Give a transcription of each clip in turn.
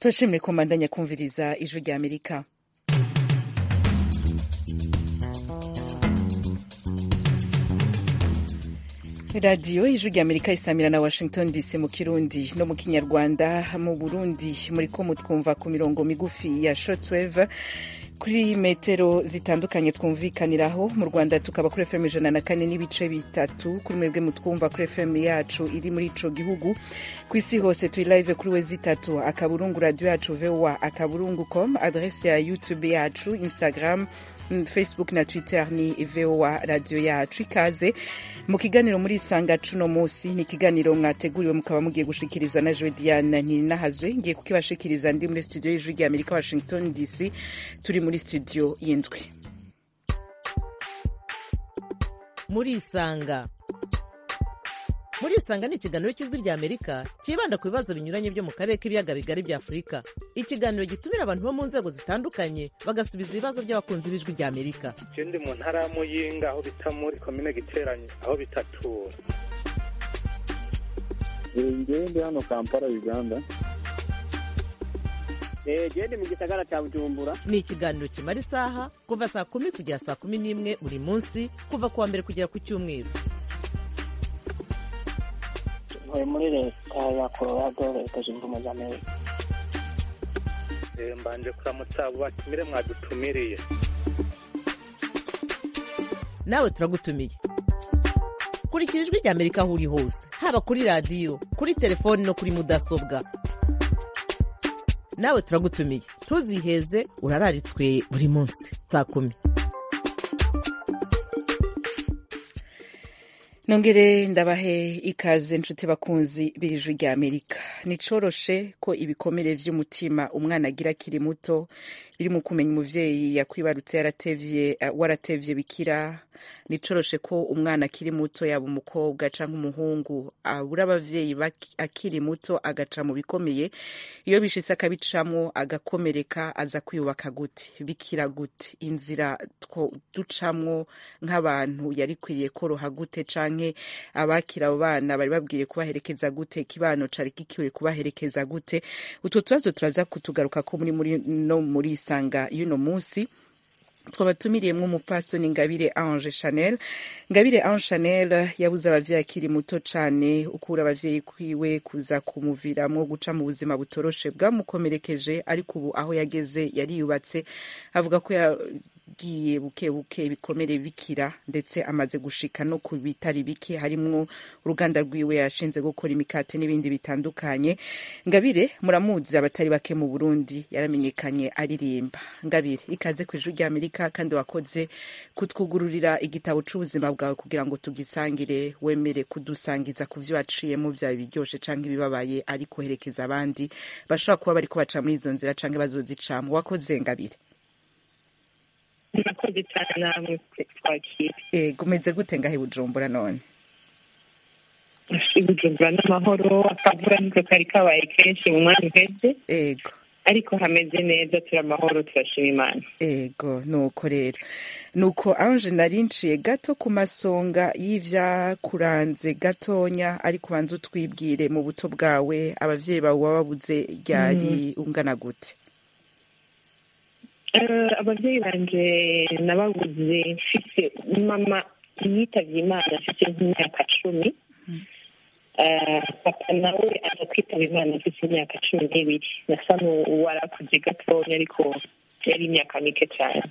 turashimye ko mbandanya kumviriza ijwi rya amerika radiyo ijwi rya amerika isamira na washington dc mu kirundi no mu kinyarwanda mu burundi muri ko mutwumva ku mirongo migufi ya shortwave kuri metero zitandukanye twumvikaniraho mu rwanda tukaba kuri fm ijana na kane n'ibice bitatu kuri mwebwe mutwumva kuri fm yacu iri muri ico gihugu ku isi hose turi live kuri we zitatu akaburungu radio yacu voa akaburungu com adrese ya youtube yacu instagram facebook na twitter ni voa radio yacu ikaze mu kiganiro muri isanga cuno musi ni ikiganiro mwateguriwe mukaba mugiye gushikirizwa na jodiana ninahazwe ngiye kukibashikiriza ndi muri studio y'ijwi rya amerika washington dc turi muri studio y'indwi muri isanga muri isanga ni ikiganiro cy'ijwi rya amerika cyibanda ku bibazo binyuranye byo mu karere k'ibiyaga bigari bya afurika ikiganiro gitumira abantu bo mu nzego zitandukanye bagasubiza ibibazo by'abakunzi b'ijwi rya amerika je ndi mu ntara ya muyinga aho bita muri komine giteranye aho bitatura ngewe ndi hano kampala uganda gende mu gisagara cya bujumbura ni ikiganiro kimara isaha kuva saa kumi kugera saa kumi n'imwe buri munsi kuva ku wa mbere kugera ku cyumweru ntuye muri leta ya colorado leta zunze ubumwe za amerika Eh, mbanje kuramutsa abo batumire mwadutumiriye nawe turagutumiye kurikira ijwi rya amerika aho uri hose haba kuri radiyo kuri telefoni no kuri mudasobwa nawe turagutumiye ntuziheze urararitswe buri munsi saa kumi nongere ndabahe ikaze nshuti bakunzi b'ijwi rya amerika nicoroshe ko ibikomere vy'umutima umwana agira akiri muto biri mu kumenya umuvyeyi yakwibarutse yaratevye uh, waratevye bikira nicoroshe ko umwana akiri muto yaba umukobwa canke umuhungu abura abavyeyi baki- akiri muto agaca mu bikomeye iyo bishitse akabicamwo agakomereka aza kwiyubaka gute bikira gute inzira two ducamwo nk'abantu yari kwiriye koroha gute canke abakira abo bana bari babwiye kubaherekeza gute ikibano cari gikiwe kubaherekeza gute utwo tubazo turaza kutugaruka ko muri muri no muri isanga y'uno munsi twabatumiriye umupfasoni ngabire ange chanel ngabire ange chanel yabuze abavyeyi akiri muto cane ukura abavyeyi kwiwe kuza kumuviramwo guca mu buzima butoroshe bwamukomerekeje ariko ubu aho yageze yariyubatse avuga ko yagiye buke buke ibikomere bikira ndetse amaze gushika no ku bitari bike harimwo uruganda rwiwe yashinze gukora imikate n'ibindi bitandukanye ngabire muramuzi abatari bake mu burundi yaramenyekanye aririmba ngabire ikaze ku ijwi rya amerika kandi wakoze kutwugururira igitabo c'ubuzima bwawe kugira ngo tugisangire wemere kudusangiza ku vyo waciyemo vyaba ibiryoshe canke ibibabaye ariko herekeza abandi bashobora kuba bariko baca muri izo nzira canke bazozicamwo wakoze ngabire murakoze cyane namwe twakira ego umeze gute ngahe bujumbura none bujumbura n'amahoro akavura niko kari kabaye kenshi mu mwanya uheze ego ariko hameze neza turi amahoro turashima imana ego nuko rero nuko anje nari nciye gato ku masonga y'ivyakuranze gatonya ariko ubanza utwibwire mu buto bwawe abavyeyi bawe wababuze ryari ungana gute Eh, ababyeyi banje nababuze mfise mama yitavye imana mfise nk'imyaka cumi Eh, papa nawe aza kwitaba imana mfise imyaka cumi n'ibiri nasa n'uwarakuze gatonya ariko yari imyaka mike cyane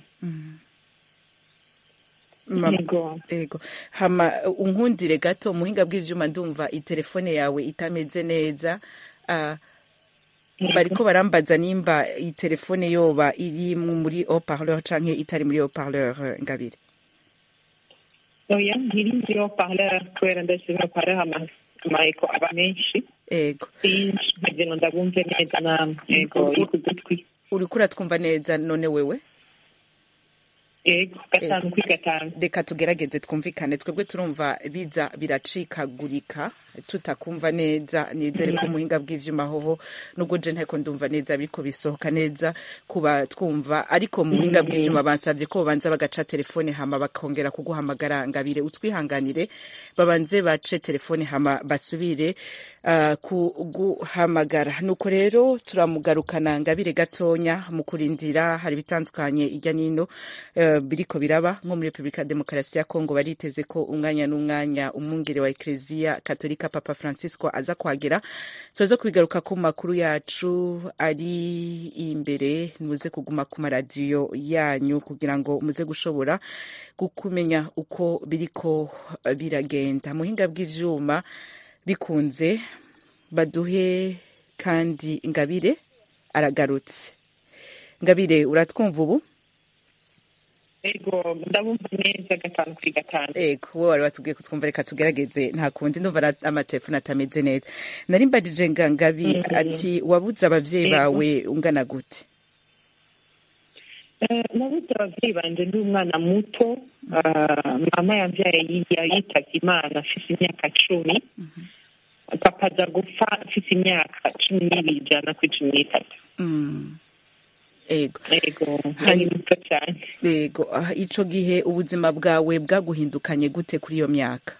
Mama- Yego. ego hama unkundire gato muhinga bw'ivyuma ndumva itelefone yawe itameze neza uh, bariko barambaza nimba itelefone yoba iri mu- muri haut-parleur canke itari muri haut-parleur ngabire oya ntirinzi haut-parleur kubera ndashima haut-parleur ama- amaeko aba menshi ego sinzi nkagira ngo ndabumve neza namwe yego Uru- iri ku gutwi uriko uratwumva neza none wewe yego gatanu kuri gatanu reka tugerageze twumvikane twebwe turumva biza biracikagurika tutakumva neza nizere ko muhinga bw'ivyuma hoho nubwo je nteko ndumva neza biriko bisohoka neza kuba twumva ariko mu buhinga bw'ivyuma bansavye ko babanza bagaca telefone hama bakongera kuguhamagara ngabire utwihanganire babanze bace telefone hama basubire uh, kuguhamagara nuko rero turamugarukana ngabire gatonya mu kurindira hari bitandukanye irya nino uh, biriko biraba nko muri Republika Demokarasi ya Kongo bariteze ko umwanya n'umwanya umwungere wa Eklezia Katolika Papa Francisco aza kuhagera tuza kubigaruka ku makuru yacu ari imbere muze kuguma ku maradiyo yanyu kugira ngo muze gushobora kumenya uko biriko biragenda muhinga bw'ivyuma bikunze baduhe kandi ngabire aragarutse ngabire uratwumva ubu ego ndabumva neza gatanu kuri gatanu ego wowe wari watubwiye kutwumva reka tugerageze nta kundi ndumva na- amatelefone atameze neza nari mbajije ngangabi Mhm. ati wabuze abavyeyi Ego. bawe ungana gute Eh, nabuze ababyeyi banje ndi umwana muto Ah, mama yambyaye yi- yitavye imana afise imyaka cumi papa aza gupfa afise imyaka cumi n'ibiri ijana kuri cumi n'itatu Mm. ego ego Hanyuma- ari muto cyane ego ah, ico gihe ubuzima bwawe bwaguhindukanye gute kuri iyo myaka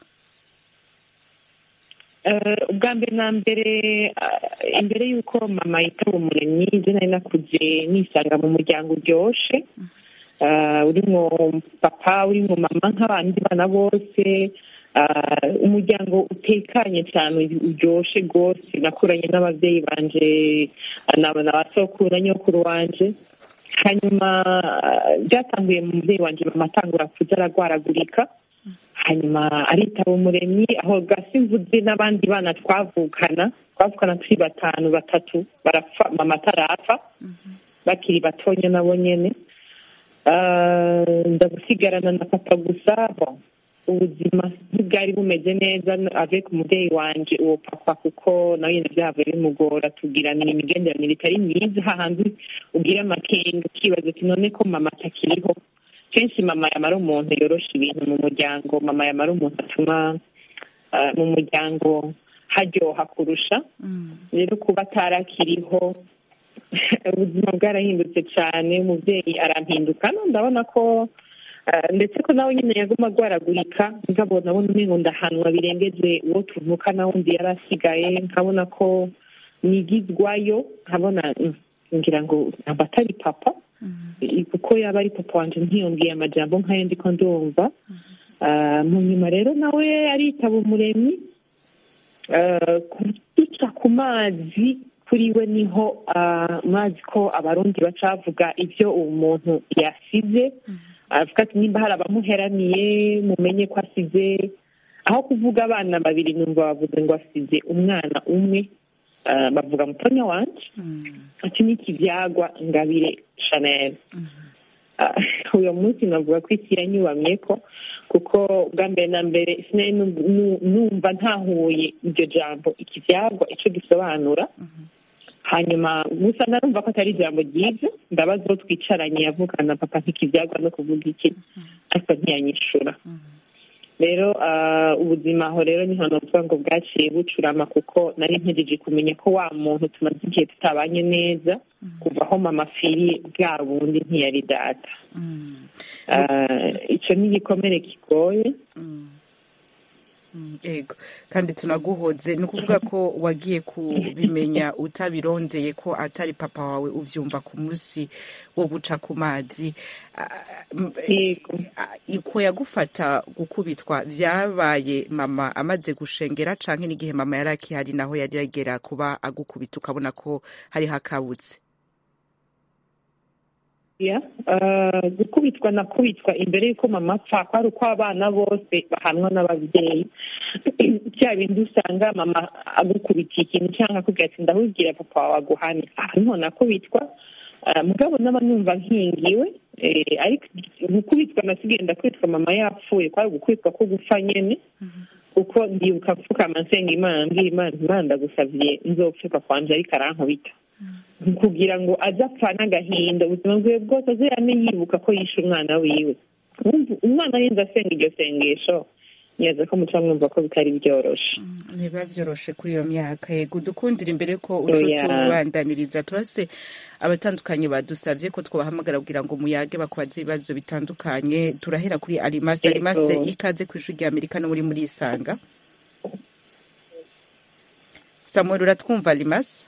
Eh, ubwa mbere na mbere ah, imbere y'uko mama yitaba umuremyi je nari nakuze nisanga mu muryango uryoshe Ah, urimwo papa urimwo mama nk'abandi bana bose Ah, umuryango utekanye cyane uryoshe rwose nakuranye n'ababyeyi banje ah, na na ba sokuru na nyokuru wanje hanyuma ah, byatanguye mu mubyeyi wanje mama atangura kuza aragwaragurika hanyuma aritaba umuremyi aho gasi mvuze n'abandi bana twavukana twavukana turi batanu batatu barapfa mama atarapfa bakiri batonya nabo nyene Ah, ndagusigarana na papa gusa bon ubuzima ntibwari bumeze neza avec umubyeyi wanje uwo papa kuko nawe nyine byavuye bimugora tugiranira imigenderanire itari myiza hahandi ugira amakenga ukibaza ati none ko mama atakiriho kenshi mama yamara umuntu yorosha ibintu mu muryango mama yamara umuntu atuma ah, mu muryango haryoha kurusha rero kuba atarakiriho ubuzima bwarahindutse cyane umubyeyi arampinduka no ndabona ko ah, ndetse ko nawe nyine yaguma agwaragurika ngabo nabona umengo ndahanwa birengeje uwo tuvuka na wundi yari asigaye nkabona ko nigizwayo nkabona mm, ngira ngo ntabwo atari papa kuko yaba ari papa wanje ntiyongeye amajambo nk'ayo ndiko ndumva Ah, mu nyuma rero nawe aritaba umuremyi Ah, kuduca ku mazi kuri we niho ah, mwazi ko abarundi baca bavuga ibyo umuntu yasize avuga ati nimba hari abamuheraniye mumenye ko asize aho kuvuga abana babiri numva bavuze ngo asize umwana umwe Ah, bavuga mutonya wanje ati n'ikibyagwa ngabire chanel Ah, uyu munsi navuga ko isi yanyubamye ko kuko bwa mbere na mbere sinari nu- nu- numva ntahuye iryo jambo ikibyagwa icyo gisobanura hanyuma gusa narumva ko atari ijambo ryiza ndabaza uwo twicaranye yavugana papa ntikibyagwa no kuvuga iki ariko ntiyanyishura rero ah, ubuzima aho rero niho novuga ngo bwaciye bucurama kuko nari ntegereje kumenya ko wa muntu tumaze igihe tutabanye neza kuva aho mama afiriye bwa bundi ntiyari data Ah, icyo ni igikomere kigoye Mm, ego kandi tunaguhoze ni ukuvuga ko wagiye kubimenya utabirondeye ko atari papa wawe uvyumva ku munsi wo guca ku mazi Ah, m- Yego. ah, uko yagufata gukubitwa vyabaye mama amaze gushengera canke n'igihe mama yari akihari naho yari yagera kuba agukubita ukabona ko hari hakabutse ya ah, gukubitwa nakubitwa imbere y'uko mama apfa ko ari uko abana bose bahanwa n'ababyeyi bya bindi usanga mama agukubitiye ikintu cyangwa akubwira ati ndahubwira papa wawe aguhane aha niho nakubitwa Ah, mugabo naba numva nkingiwe eh, ariko gukubitwa nasigaye ndakubitwa mama yapfuye kwari gukubitwa ko gupfa nyene kuko ndibuka mfukama nsenga imana mbwira imana imana ndagusavye nzopfe papa wanje ariko arankubita kugira ngo aze apfa n'agahinda ubuzima bwiwe bwose aze yame yibuka ko yishe umwana wiwe Wumva- umwana arinze asenga iryo sengesho neza ko muca mwumva ko bitari byoroshe ntibiba byoroshe kuri iyo myaka yego dukundira imbere ko uco Oya. tubandaniriza turase abatandukanye badusabye ko twabahamagara kugira ngo muyage bakubaze ibibazo bitandukanye turahera kuri arimase Yego. arimase ikaze ku ishuri rya amerika no muri muri isanga samuel uratwumva arimase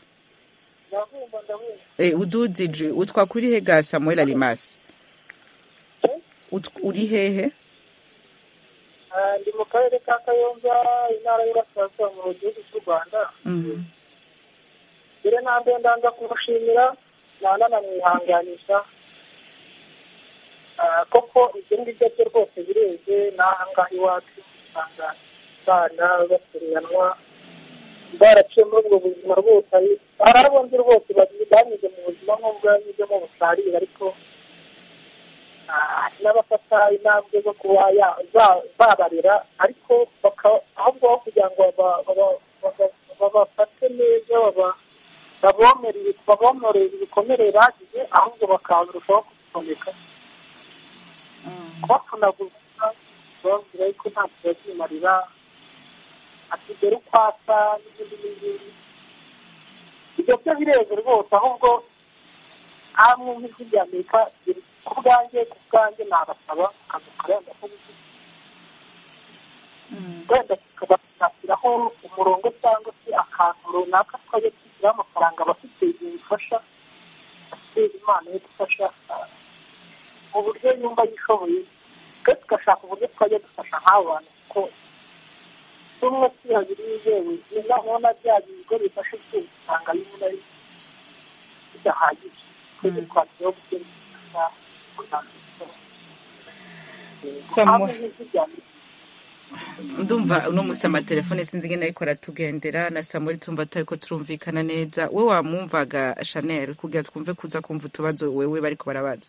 Eh, ududije utwa kuri hega samuel arimase Ut- uri hehe ndi mu karere ka kayonza intara y'uburasirazuba mu gihugu cy'u rwanda Mhm. mbere na mbere ndanza kumushimira nananamwihanganisha Ah, koko ibyo ngibyo byo rwose bireze n'aha ngaha iwacu usanga abana batereranwa baraciye muri ubwo buzima rwose hari hari abo nzi rwose banyuze banyuze mu buzima nk'ubwo yanyuzemo busarira ariko ah, n'abafata intambwe zo kuba ya- za- babarera ariko baka- ahubwo aho kugira ngo baba- baba- baba- babafate neza baba- babomere babomorere ibikomere bagize ahubwo bakarushaho kubisomeka kubapfunaguza bababwira yuko nta kibazimarira atigera uko asa n'ibindi n'ibindi ibyo byo bireze rwose ahubwo hamwe nk'ijwi rya amerika riri ku bwanjye ku bwanjye nabasaba akazi karenga ko wenda tukabashyiraho umurongo cyangwa se akantu runaka twajya dushyiraho amafaranga abafite ibintu bifasha abafite impano yo gufasha ah, mu buryo yumva yishoboye twe tugashaka uburyo twajya dufasha nk'abo bantu kuko tumwe si babiri yewe noneho na bya bigo bifasha ibyuma usanga bimwe ari bidahagije twebwe twashyiraho uburyo bufasha kugira ngo Samuel. hamwe n'ijwi rya Amerika ndumva uno musi amatelefone sinzi ingene ariko aratugendera na samuel tumva tutariko turumvikana neza we wamwumvaga chanel kugira twumve kuza kumva utubazo wewe bariko barabaza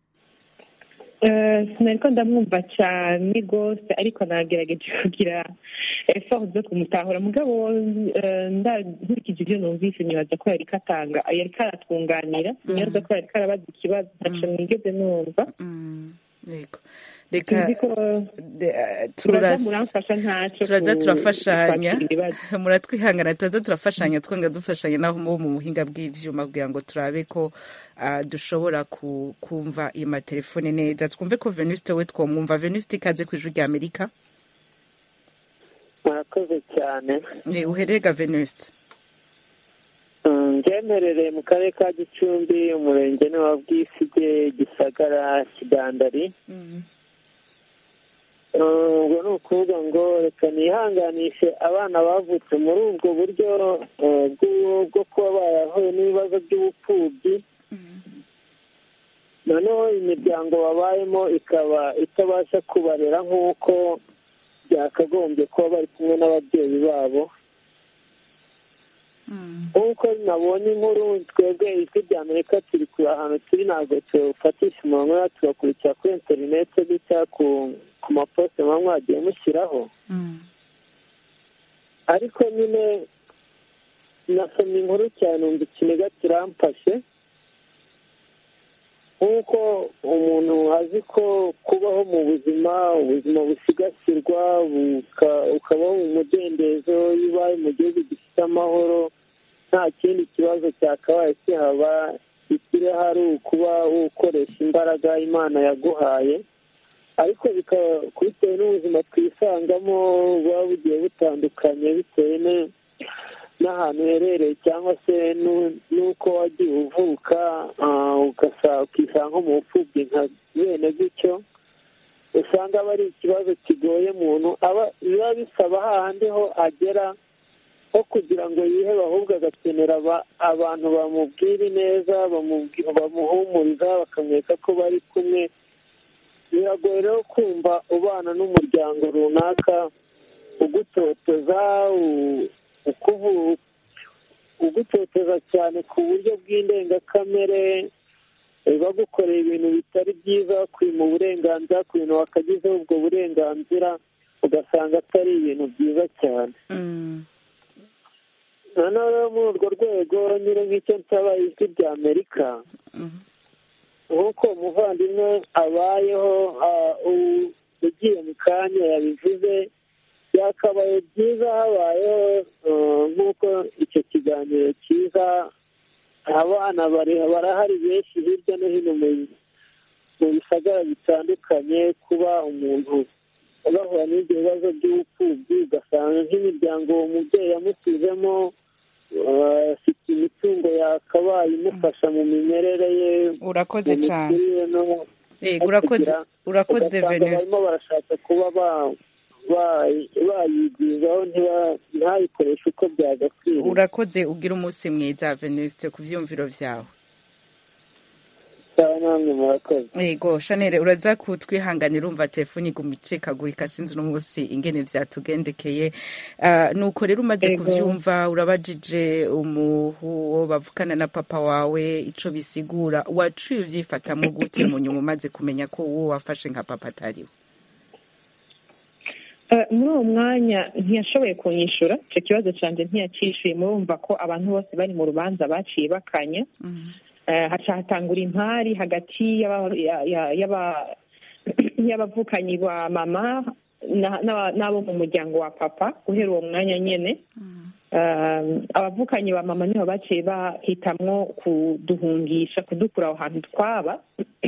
Eh, sinariko ndamwumva cyane rwose ariko nagerageje kugira effort zo kumutahura mugabo eh, nda- nkurikije ibyo numvise nibaza ko yariko atanga yariko aratwunganira nibaza ko yariko arabaza ikibazo ntaco nigeze numva Mm, yego reka sinzi ko de- eh, turaza turas- muramfasha ntaco turaza ku- turafashanya kwakira ibibazo. muratwihangana turaza turafashanya twonga dufashanya naho bo mu buhinga bw'ivyuma kugira ngo turabe ko ah, dushobora ku- kumva iyo matelefone neza twumve ko venuste we twomwumva venuste ikaze ku ijwi rya amerika murakoze cyane Eh, uherega venuste Mm, ngemerereye mu karere ka gicumbi umurenge ni wa bwisige gisagara kidandari Mm, ubwo ni ukuvuga ngo reka nihanganishe abana bavutse muri ubwo buryo eh, bw'u- bwo kuba barahuye n'ibibazo by'ubupfubyi noneho imiryango babayemo ikaba itabasha kubarera nk'uko byakagombye kuba bari kumwe n'ababyeyi babo nk'uko nabonye inkuru twebwe ijwi rya amerika turi kure ahantu turi ntabwo tufatisha umurongo rero tugakurikira kuri interineti gutya ku ku maposite muba mwagiye mushyiraho ariko nyine nasomye inkuru cyane numva ikiniga kiramfashe nk'uko umuntu azi ko kubaho mu buzima ubuzima busigasirwa buka- ukabaho mu mudendezo iyo ubaye mu gihugu gifite amahoro nta kindi kibazo cyakabaye kihaba ikiri hari ukuba ukoresha imbaraga imana yaguhaye ariko bikaba bitewe n'ubuzima twisangamo buba bugiye butandukanye bitewe ne- n'ahantu uherereye cyangwa se n'u- n'uko wagiye uvuka ah, ugasa- ukisanga nko mu bupfubyi nka bene gutyo usanga aba ari ikibazo kigoye umuntu aba biba bisaba hahandi ho agera ho kugira ngo yihebe ahubwo agakenera aba- abantu bamubwira neza bamubwi- bamuhumuriza bakamwereka ko bari kumwe biragoye rero kumva ubana n'umuryango runaka ugutoteza u- ukuvu- ugutoteza cyane ku buryo bw'indengakamere eh, bagukorera ibintu bitari byiza kwima uburenganzira ku bintu wakagizeho ubwo burenganzira ugasanga atari ibintu byiza cyane noneho rero muri urwo rwego nyine nk'icyo nsaba ijwi rya amerika nk'uko umuvandimwe abayeho ah, u- ugiye mu kanya yabivuze byakabaye byiza habayeho ah, nk'uko icyo kiganiro cyiza abana bari- barahari benshi hirya no hino mu mu bisagara bitandukanye kuba umuntu bahura n'ibyo bibazo by'ubupfubyi ugasanga nk'imiryango uwo mubyeyi yamusizemo ah, afite imitungo yakabaye imufasha mu mimerere ye urakoze mu cyane mikurire no Yego, urakoze kugira- urakoze ugasanga venuste barimo barashaka kuba ba- ba- bayigwizaho ntiba- ntayikoreshe uko byagakwiriye urakoze ugira umunsi mwiza venuste ku byiyumviro byawe cyane namwe murakoze yego shanere uraza kutwihanganira urumva telefoni iguma icikagurika sinzi uno munsi ingene vyatugendekeye Ah, nuko rero umaze Yego. kuvyumva urabajije umuhu bavukana na papa wawe ico bisigura waciye uvyifatamwo gute mu nyuma umaze kumenya ko uwo wafashe nka papa atariwe Eh, muri uwo mwanya ntiyashoboye kunyishura icyo kibazo cyanjye ntiyacyishyuye murumva ko abantu bose bari mu rubanza baciye bakanya Eh, haca hatangura impari hagati y'aba- ya- ya- y'aba- y'abavukanyi ba mama na- n'aba- n'abo mu muryango wa papa guhera uwo mwanya nyine Eh, abavukanyi ba mama nibo baciye bahitamwo kuduhungisha kudukura aho hantu twaba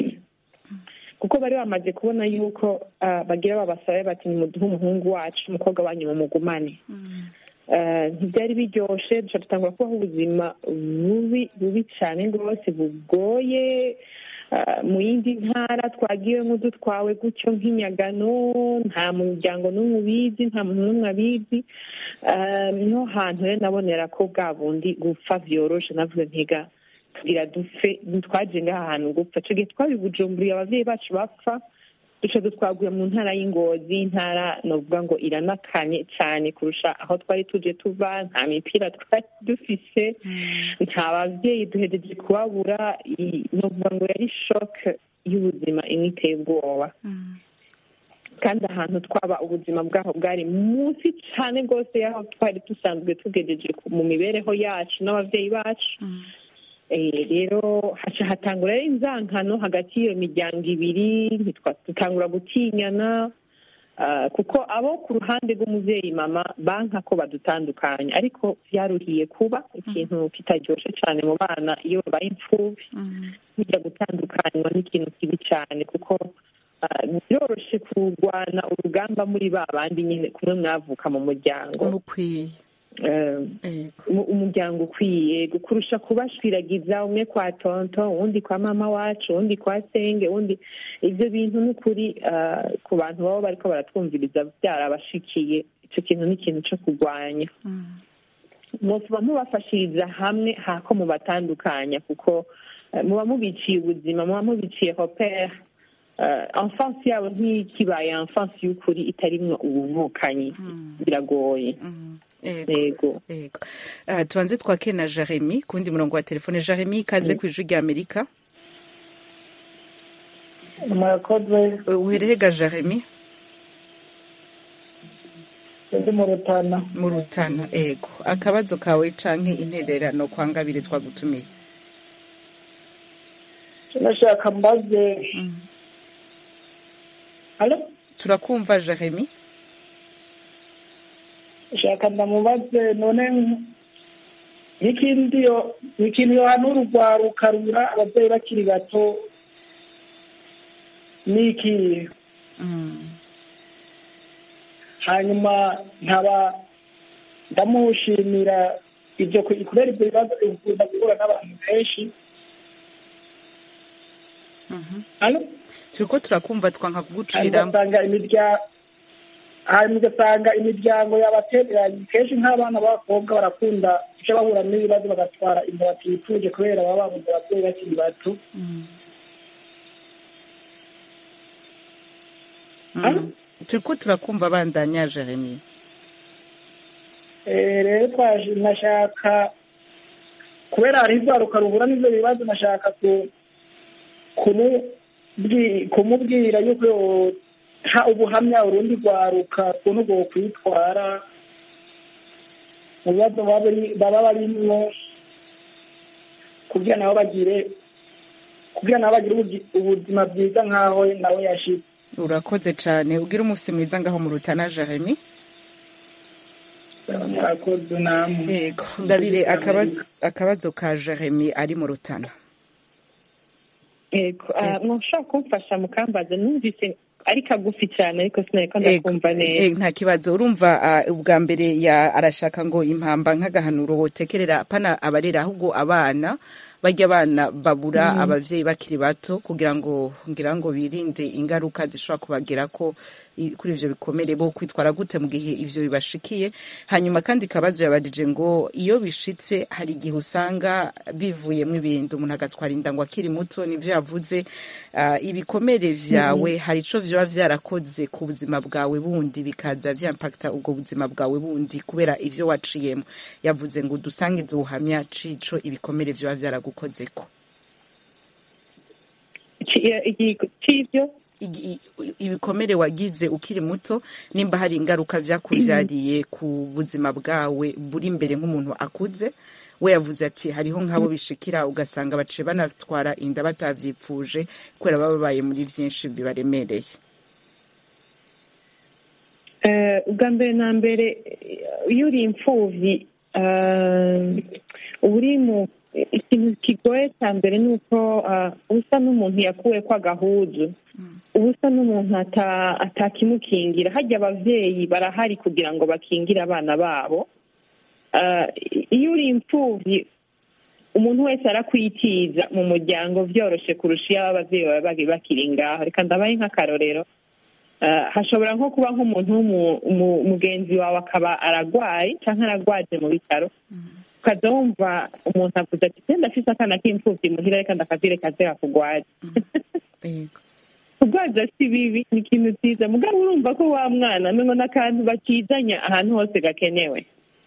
kuko bari bamaze kubona yuko ah, bagira babasabe bati nimuduhe umuhungu wacu umukobwa wanyu mumugumane Eh, ntibyari biryoshe duca dutangura kubaho ubuzima bubi bubi cyane rwose bugoye Ah, mu yindi ntara twagiwemo dutwawe gutyo nk'inyagano nta muryango n'umwe ubizi nta muntu n'umwe abizi Ah, niho hantu rero nabonera ko bwa bundi gupfa vyoroshe navuze ntiga tugira dupfe twaje ngaha hantu gupfa ico gihe twabibujumburiye abavyeyi bacu bapfa duca dutwaguye mu ntara y'ingozi intara novuga ngo iranakanye cyane kurusha aho twari tuje tuva nta mipira twari dufise nta bavyeyi duhejeje kubabura i- novuga ngo yari shoke y'ubuzima imwe iteye ubwoba kandi ahantu twaba ubuzima bwaho bwari munsi cyane rwose y'aho twari dusanzwe tugejeje ku- mu mibereho yacu n'abavyeyi bacu Eh, rero haca hatangura rero inzankano hagati y'iyo miryango ibiri ntitwa- dutangura gutinyana ah, kuko abo ku ruhande rw'umuvyeyi mama banka ko badutandukanya ariko vyaruhiye kuba ikintu kitaryoshe cane mu bana iyo babaye imfuvyi bijya gutandukanywa n'ikintu kibi cyane kuko ah, biroroshe kurwana urugamba muri ba bandi nyine kumwe mwavuka mu muryango mukwiye Eh, yego umu- umuryango ukwiye kurusha kubashwiragiza umwe kwa tonto uwundi kwa mama wacu uwundi kwa senge uwundi ibyo bintu ni ukuri ah, ku bantu baba bariko baratwumviriza byarabashikiye icyo kintu ni ikintu cyo kurwanya muba mubafashiriza hamwe hako mubatandukanya kuko eh, muba mubiciye ubuzima muba mubiciye hopere enfance yabo ntikibaye enfance y'ukuri itarimwo ubuvukanyi biragoye yego yego yego Ah, tubanze twake na jeremy kundi murongo wa telefone jeremy ikaze ku ijwi rya amerika murakoze Eh, uherehega jeremy ndi mu rutana mu rutana ego akabazo kawe canke intererano kwa ngabire twagutumiye nashaka mbaze halo turakumva jeremy shaka ndamubaze none n'ikindi yo ikintu yohanura urwaruka rura ababyeyi bakiri bato ni ikihe hanyuma nkaba ndamushimira ibyo ku- kubera ibyo bibazo bikunda guhura n'abantu benshi halo turiko turakumva twanka hanyuma kuguciramo ugasanga imiryango hanyuma ugasanga imiryango yabatereranye kenshi nk'abana b'abakobwa barakunda icyo bahura n'ibibazo bagatwara inda batipfuje kubera baba babuze ababyeyi bakiri bato Halo? turiko turakumva bandanya jeremy Eh, rero twaje nashaka kubera hari urwaruka ruhura n'ibyo bibazo nashaka ku- kumubwi- kumubwira yuko yoha ubuhamya urundi rwaruka ukuntu bwo kwitwara mu bibazo baba bari- baba barimwo kugira nabo bagire kugira nabo bagire ubugi- ubuzima bwiza nk'aho nawe yashize urakoze cyane ubwire umunsi mwiza ngaho mu rutana jeremy murakoze namwe yego ngabire akabazo- akabazo ka jeremy ari mu rutana yego ah, mwashobora kumfasha mukambaza numvise ari kagufi cyane ariko sinariko Ego, ndakumva neza eh, nta kibazo urumva ah, ubwa mbere ya arashaka ngo impamba nk'agahanuro wotekerera pana abarera ahubwo abana barya abana babura abavyeyi bakiri bato kugira ngo ngira ngo birinde ingaruka zishobora kubagera ko i- kuri ivyo bikomere bo kwitwara gute mu gihe ivyo bibashikiye hanyuma kandi kabazo yabajije ngo iyo bishitse hari igihe usanga bivuyemo ibintu umuntu agatwara inda ngo akiri muto nivyo yavuze ah, ibikomere vyawe hari ico vyoba vyarakoze ku buzima bwawe bundi bikaza vyampakta ubwo buzima bwawe bundi kubera ivyo waciyemo yavuze ngo udusangize ubuhamya cico ibikomere vyoba vyaragukozeko Ci- iki- c'ivyo Igi- i- ibikomere wagize ukiri muto nimba hari ingaruka vyakuvyariye ku buzima bwawe buri imbere nk'umuntu akuze we yavuze ati hariho nk'abo bishikira ugasanga baciye banatwara inda batavyipfuje kubera baba babaye muri vyinshi bibaremereye Eh, ubwa mbere na mbere eh, iyo uri imfuvyi eh, uba uri mu ikintu kigoye cya mbere ni uko eh, uba usa n'umuntu yakuwe ko agahuzu uba usa n'umuntu ata- atakimukingira harya abavyeyi barahari kugira ngo bakingire abana babo Eh, iyo uri imfuvyi umuntu wese arakwitiza mu muryango vyoroshe kurusha iyo abavyeyi baba bari bakiri ngaho reka ndabaye nk'akarorero Eh, hashobora nko kuba nk'umuntu w'umu- umu- mugenzi wawe akaba aragwaye cyangwa aragwaje mu bitaro ukaza wumva umuntu avuze ati genda afise akana k'imfuvyi muhira reka ndakavire kaze kakugwaje yego kugwaza si bibi ni ikintu cyiza mugabo urumva ko wa mwana mengo n'akantu bakizanya ahantu hose gakenewe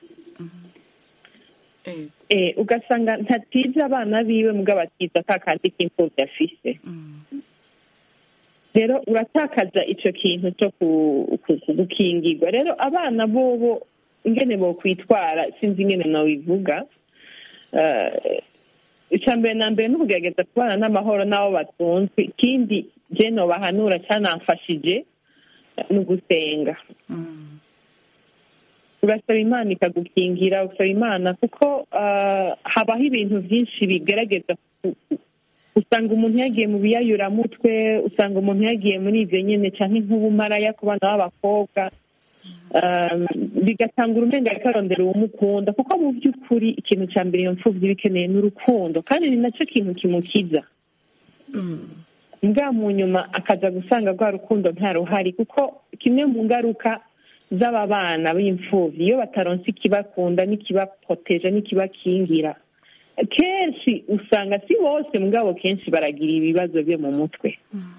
yego Eh, ugasanga ntatiza abana biwe mugabo atiza ka kandi k'imfuvyi afise Mm. rero uratakaza ico kintu cyo ku- ku- ku- gukingirwa rero abana bobo ingene bokwitwara sinzi ingene nabivuga Eh, icya mbere na mbere ni ukugerageza kubana n'amahoro n'abo batunzwe ikindi je nobahanura cyanamfashije eh, ni ugusenga Mm. ugasaba imana ikagukingira ugasaba imana kuko ah, habaho ibintu byinshi bigaragaza ku- ku- usanga umuntu yagiye mu biyayuramutwe usanga umuntu yagiye muri ibyo nyine cyangwa nk'ubumaraya ku bana b'abakobwa Um, bigatanga urumenga bikarondera uwumukunda kuko mu by'ukuri ikintu cya mbere iyo mfubyi iba ikeneye ni urukundo kandi ni nacyo kintu kimukiza Mm. mbwa mu nyuma akaza gusanga rwa rukundo nta ruhari kuko kimwe mu ngaruka z'aba bana b'imfubyi iyo bataronse ikibakunda n'ikibapoteje n'ikibakingira kenshi usanga si bose mugabo kenshi baragira ibibazo byo mu mutwe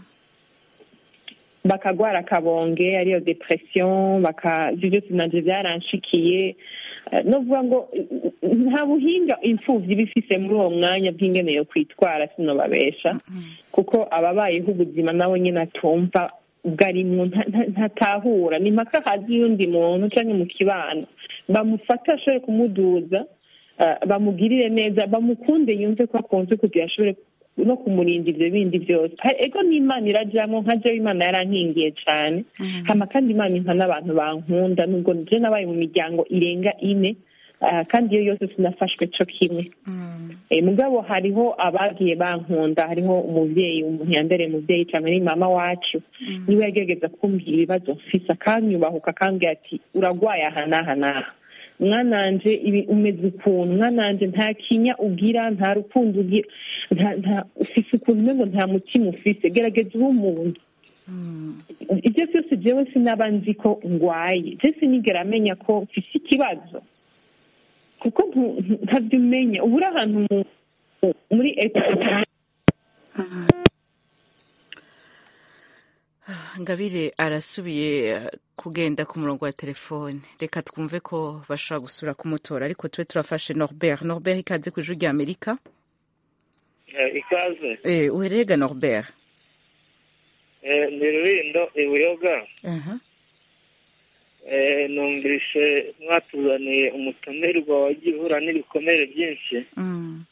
bakagwara akabonge ariyo depression baka ibyo byose nanje byaranshikiye Eh, no kuvuga ngo eh, nta buhinga imfubyi iba ifise muri uwo mwanya bw'ingene yo kwitwara sinobabesha kuko ababayeho ubuzima nawe nyine atumva ubwo arimwo nta- nta- ntatahura ni mpaka hazi y'undi muntu cyangwa mu kibano bamufata ashobore kumuduza eh, bamugirire neza bamukunde yumve ko akunze kugira ashobore no kumurinda ibyo bindi byose Ha- ego n'imana irajyamo nka jewe imana yarankingiye cyane hama kandi imana impa n'abantu bankunda nubwo je nabaye mu miryango irenga ine ah, kandi iyo yose sinafashwe co kimwe Mm. Eh, mugabo hariho abagiye bankunda hariho umuvyeyi umuntu yambereye umuvyeyi cyane ni mama wacu niwe yagerageza kumbwira ibibazo mfise akanyubahuka akambwira ati uragwaye aha n'aha n'aha mwananje ibi umeze ukuntu mwananje nta kinya ugira nta rukundo ugira nta nta ufise ukuntu umengo nta mutima ufise gerageza ube umuntu Mm. ibyo byose jewe sinaba nzi ko ngwaye je sinigera amenya ko mfise ikibazo kuko ntu- ntu- ntabyo umenya uba uri ahantu mu- mu- muri etage ngabire arasubiye eh, kugenda ku murongo wa telefone reka twumve ko bashobora gusura kumutora ariko tube turafashe norbert norbert ikaze ku ijwi rya amerika ikaze eh, uherega norbert Eh, ni rurindo ibuyoga Aha. Eh, numvise mwatuzaniye umutumirwa wagiye uhura n'ibikomere byinshi Mm.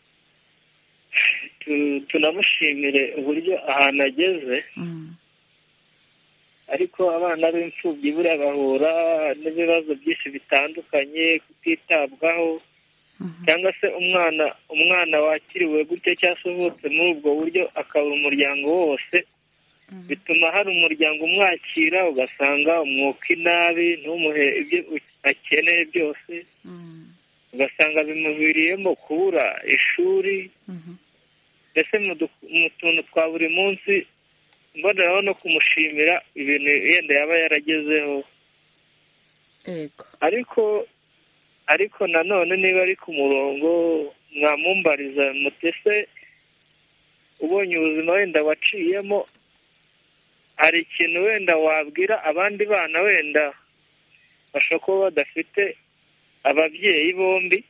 Tu- tunamushimire uburyo ahantu ageze Mm. ariko abana b'imfubyi buriya bahura n'ibibazo byinshi bitandukanye kutitabwaho cyangwa se umwana umwana wakiriwe gutyo cyangwa se uvutse muri ubwo buryo akabura umuryango wose bituma hari umuryango umwakira ugasanga umwuka inabi ntumuhe ibyo akeneye byose ugasanga bimuviriyemo kubura ishuri mbese mu du- mu tuntu twa buri munsi mboneraho no kumushimira ibintu yenda yaba yaragezeho Ego. ariko ariko nanone niba ari ku murongo mwamumbariza mutese ubonye ubuzima wenda waciyemo hari ikintu wenda wabwira abandi bana wenda bashobora kuba badafite ababyeyi bombi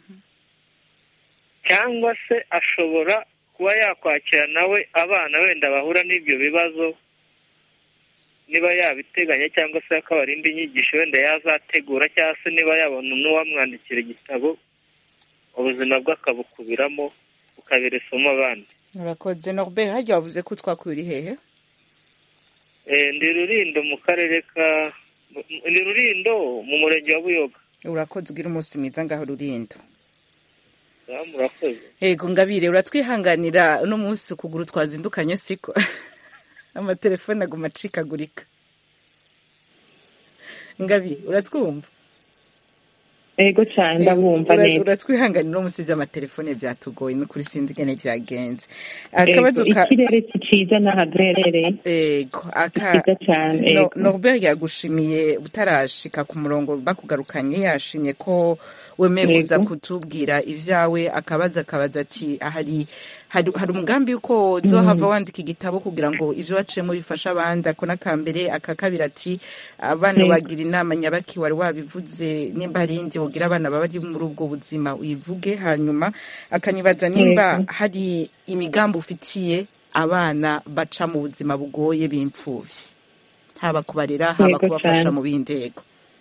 cyangwa se ashobora kuba yakwakira nawe abana wenda bahura n'ibyo bibazo niba yabiteganya cyangwa se akabarinda inyigisho wenda yazategura cyangwa se niba yabona n'uwamwandikira igitabo ubuzima bwe akabukubiramo bukabera isomo abandi urakoze norbert harya wavuze ko twakuye uri hehe Eh, ndi rurindo mu karere ka ndi rurindo mu murenge wa buyoga urakoze ugira umunsi mwiza ngaho rurindo Ah, murakoze ego ngabire uratwihanganira uno munsi ukuguru twazindukanye siko amatelefone aguma acikagurika ngabi uratwumva ego cyane ndabumva Ura- neza uratwihanganira uno munsi by'amatelefone byatugoye n'ukuri sinzi ingene byagenze Ego, akabazo ka ikirere si cyiza n'aho duherereye ego aka cyiza cyane No- ego Norbert yagushimiye utarashika ku murongo bakugarukanye yashimye ko wemeye Yego. kuza kutubwira ibyawe akabaza akabaza ati hari hari, hari umugambi yuko uzohava wandika igitabo kugira ngo ivyo waciyemo bifashe abandi ako n'akambere aka kabiri ati abana Yego. bagira inama nyabaki wari wabivuze nimba hari indi wogira abana baba bari muri ubwo buzima uyivuge hanyuma akanibaza nimba Yego. hari imigambi ufitiye abana baca mu buzima bugoye b'imfuvyi haba kubarera haba Yego kubafasha cane. mu bindi yego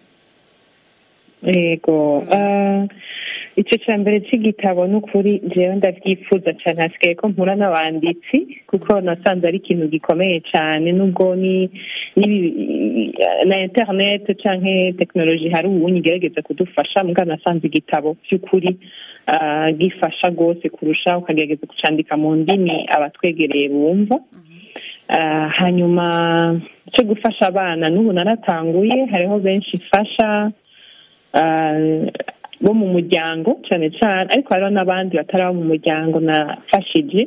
yego Ah, icyo cya mbere cy'igitabo ni ukuri jewe ndabyifuza cyane hasigaye ko mpura n'abanditsi kuko nasanze ari ikintu gikomeye cyane nubwo ni n'ibi- na internet canke tekinoloji hari ubu igerageza kudufasha mbwa nasanze igitabo by'ukuri ah, gifasha rwose kurusha ukagerageza kucandika mu ndimi abatwegereye bumva Ah, hanyuma cyo gufasha abana n'ubu naratanguye hariho benshi mfasha ah, bo mu muryango cyane cyane ariko hariho n'abandi batari abo mu muryango nafashije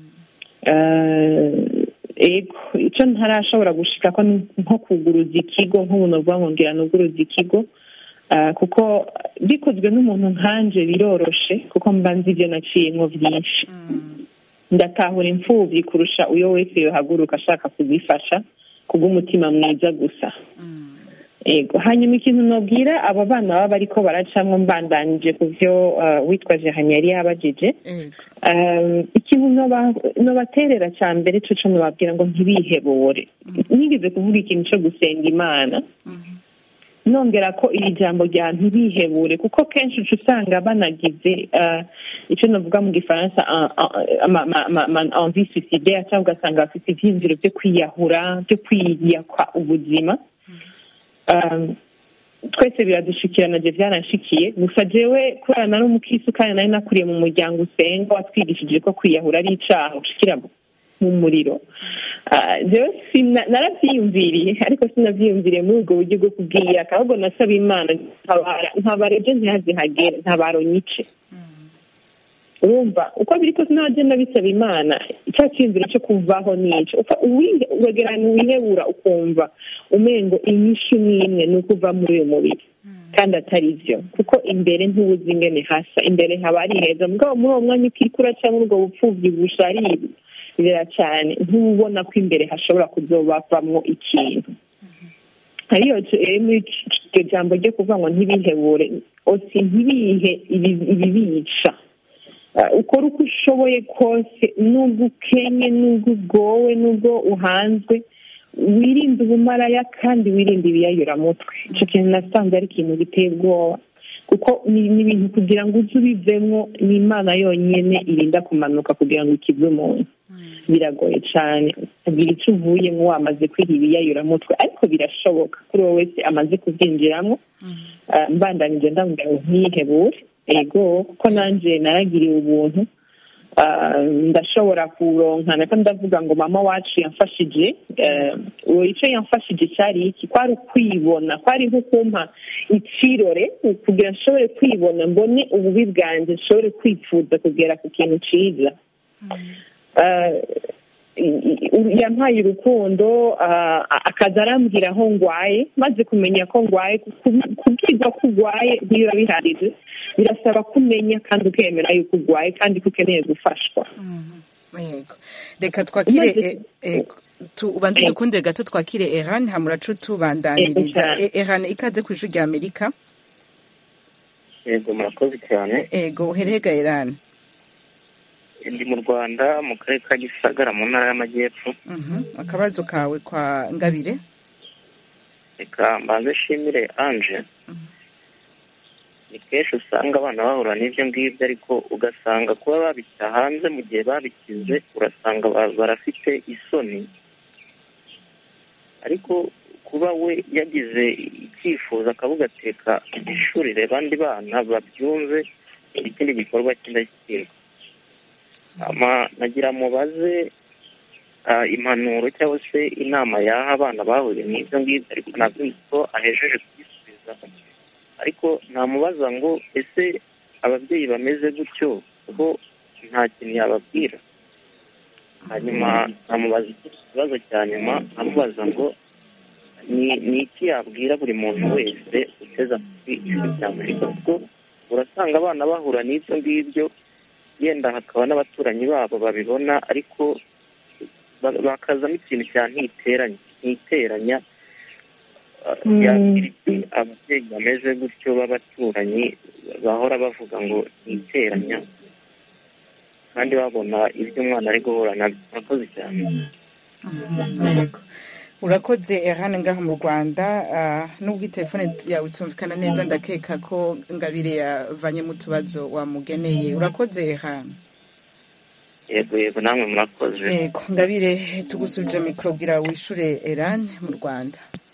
Ah, ego icyo ntarashobora gushika ko ni nko kuguruza ikigo nk'ubu novuga ngo ngira nuguruza ikigo Ah, kuko bikozwe n'umuntu nkanje biroroshe kuko mba nzi ibyo naciyemwo byinshi ndatahura imfubyi kurusha uyo wese yohaguruka ashaka kuzifasha kubw'umutima mwiza gusa ego hanyuma ikintu nobwira abo bana baba bariko baracamwo mbandanije ku vyo uh, witwa jehani yari yabajije ego um, ikintu noba- nobaterera ca mbere co co nobabwira ngo ntibihebore nigeze kuvuga ikintu co gusenga imana nongera ko iri jambo rya ntibihebure kuko kenshi uca usanga banagize uh, icyo navuga mu gifaransa uh, uh, ama- ama- ama- ama- envie suicidaire cyangwa ugasanga bafite ivyiyumviro byo kwiyahura byo kwiyakwa ubuzima um, twese biradushikirana je byaranshikiye gusa jewe kubera nari umukristo kandi nari nakuriye mu muryango usenga watwigishije ko kwiyahura ari icaha ushikira mu muriro Ah, jewe sina- naravyiyumviriye ariko sinavyiyumviriye muri ubwo buryo bwo kubwiyaka ahubwo nasaba imana ntabara ntabara ejo ntihazihagere ntabaro nyice urumva uko biri kose n'abagenda bisaba imana icya cyiyumviro cyo kuvaho nico Upfa uwi- uregerana wihebura ukumva umengo inyishu n'imwe ni ukuva muri uyu mubiri kandi atari byo kuko imbere ntubuzi ingene hasa imbere haba ari heza mugabo muri uwo mwanya ukiriko uraca muri ubwo bupfubyi busharira cyane ntubona ko imbere hashobora kuzobavamwo ikintu ariyo iryo jambo ryo kuvuga ngo ntibihebure osi ntibihe ibi- ibibica Uh, ukora uko ushoboye kose nubwo ukenye nubwo ugowe nubwo uhanzwe wirinde ubumaraya kandi wirinde ibiyayuramutwe icyo kintu nasanze ari ikintu giteye ubwoba kuko ni ni ibintu kugira ngo uze ubivemo ni imana yonyine irinda kumanuka kugira ngo ikive umuntu biragoye cyane kugira icyo uvuyemo wamaze kwiha ibiyayuramutwe ariko birashoboka kuri wowe wese amaze kubyinjiramo Ah, mbandanije ndamubwira ngo ntihebure ego kuko nanjye naragiriwe ubuntu Ah, ndashobora kuronka nako ndavuga ngo mama wacu yamfashije Eh, uwo icyo yamfashije cyari iki kwari ukwibona kwari nko kumpa ikirore kugira nshobore kwibona mbone ububi bwanjye nshobore kwifuza kugera ku kintu cyiza Ah, i- i- yampaye urukundo ah, akaza arambwira aho ngwaye maze kumenya ko ngwaye ku- kubwirwa ko ugwaye ntibiba bihagije birasaba kumenya kandi ukemera yuko ugwaye kandi ko ukeneye gufashwa yego reka twakire Umaze- eh, eh, tu- ubanze dukunde gato twakire eran hamuracu tubandaniriza Ego, Eh, eran ikaze ku ijwi rya amerika yego murakoze cyane ego uherega eran ndi mu rwanda mu karere ka gisagara mu ntara y'amajyepfo Mhm. akabazo kawe kwa ngabire reka mbanze nshimire anje ni kenshi usanga abana bahura n'ibyo ngibyo ariko ugasanga kuba babishyira hanze mu gihe babikize urasanga ba- barafite isoni ariko kuba we yagize icyifuzo akavuga ateka ishurire abandi bana babyumve ni ikindi gikorwa cy'indashyikirwa ama nagira mubaze ah, impanuro cyangwa se inama yaha abana bahuye n'ibyo ngibyo ariko ntabwo nzi ko ahejeje kubisubiza ariko namubaza ngo ese ababyeyi bameze gutyo bo nta kintu yababwira hanyuma namubaza ikibazo cya nyuma nkamubaza ngo ni ni iki yabwira buri muntu wese uteze amatwi ijwi rya amerika kuko urasanga abana bahura n'ibyo ngibyo yenda hakaba n'abaturanyi babo babibona ariko ba- bakazamo ikintu cya ntiteranya ntiteranya uh, Mm. yakira iki ababyeyi bameze gutyo b'abaturanyi bahora bavuga ngo ntiteranya kandi babona ibyo umwana ari guhura nabyo murakoze cyane yego urakoze eran ngaha mu rwanda ah, nubwo telefone yawe itumvikana neza ndakeka ko ngabire yavanyemo utubazo wamugeneye urakoze eran yego yego namwe murakoze yego ngabire tugusubije mikoro bwira wishure eran mu rwanda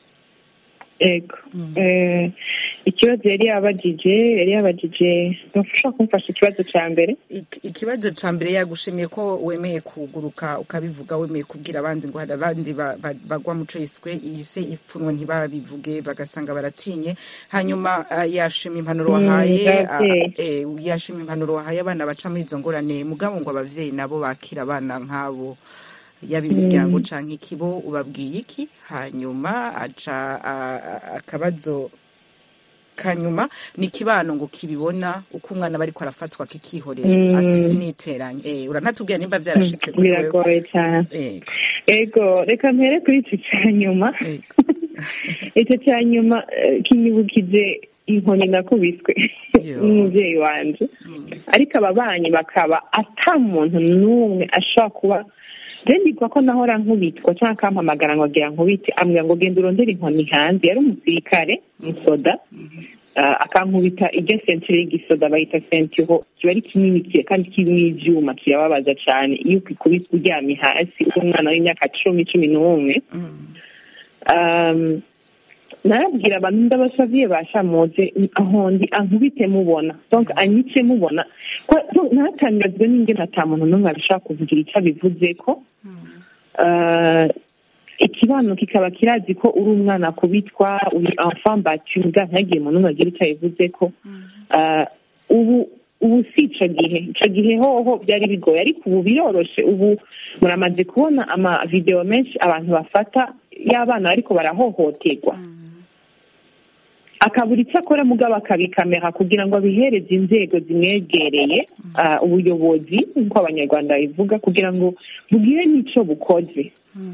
ego Eh, ikibazo yari yabagije yari yabagije ntufashobora kumfasha ikibazo cya mbere Ik- ikibazo ca mbere yagushimiye ko wemeye kuguruka ukabivuga wemeye kubwira abandi ngo hari abandi ba- ba- bagwa mu ciswe iyi se ipfunwe ntibabivuge bagasanga baratinye hanyuma ah, yashima impanuro Mm, wahaye ah, abavyeyi. eh, yashima impanuro wahaye abana baca muri izo ngorane mugabo ngo abavyeyi nabo bakira abana nk'abo yaba imiryango canke ikibo ubabwiye iki hanyuma aca ah, ah, akabazo kanyuma ni ikibano ngo kibibona uko umwana bariko arafatwa kikihorera Mm. ati siniteranye eh uranatubwira nimba vyarashitse kuri wewe biragoye cyane Ego, ego reka mpere kuri icyo cya nyuma ego. icyo cya nyuma eh, kinyibukije inkoni nakubiswe Yo. n'umubyeyi wanje ariko ababanyi bakaba ata muntu n'umwe ashobora kuba ndendikwa ko nahora nkubitwa cyangwa akampamagara ngo agira nkubite ambwira ngo genda urondere inkoni hanze yari umusirikare umusoda Ah, akankubita iryo sentire y'igisoda bayita sentiro kiba ari kinini kiye kandi kirimo ivyuma kirababaza cyane iyo ukikubise uryamye hasi uri umwana w'imyaka cumi cumi n'umwe Mm. Um, narabwira abantu ndabasaviye bashamuze aho ndi ankubite mubona donc anyice mubona ko ko natangajwe n'ingene ata muntu n'umwe abishaka kuvugira icyo abivuze ko Uh, ikibano kikaba kirazi ko uri umwana kubitwa uri enfant battu mbwa ntagiye umuntu n'umwe agira icyo abivuze ko Uh, ubu ubu si ico gihe ico gihe hoho byari bigoye ariko ubu biroroshe ubu muramaze kubona amavideo menshi abantu bafata y'abana bariko barahohoterwa akabura icyo akora mugabo akabikamera kugira ngo abihereze inzego zimwegereye ah, ubuyobozi nk'uko abanyarwanda babivuga kugira ngo bugire n'icyo bukoze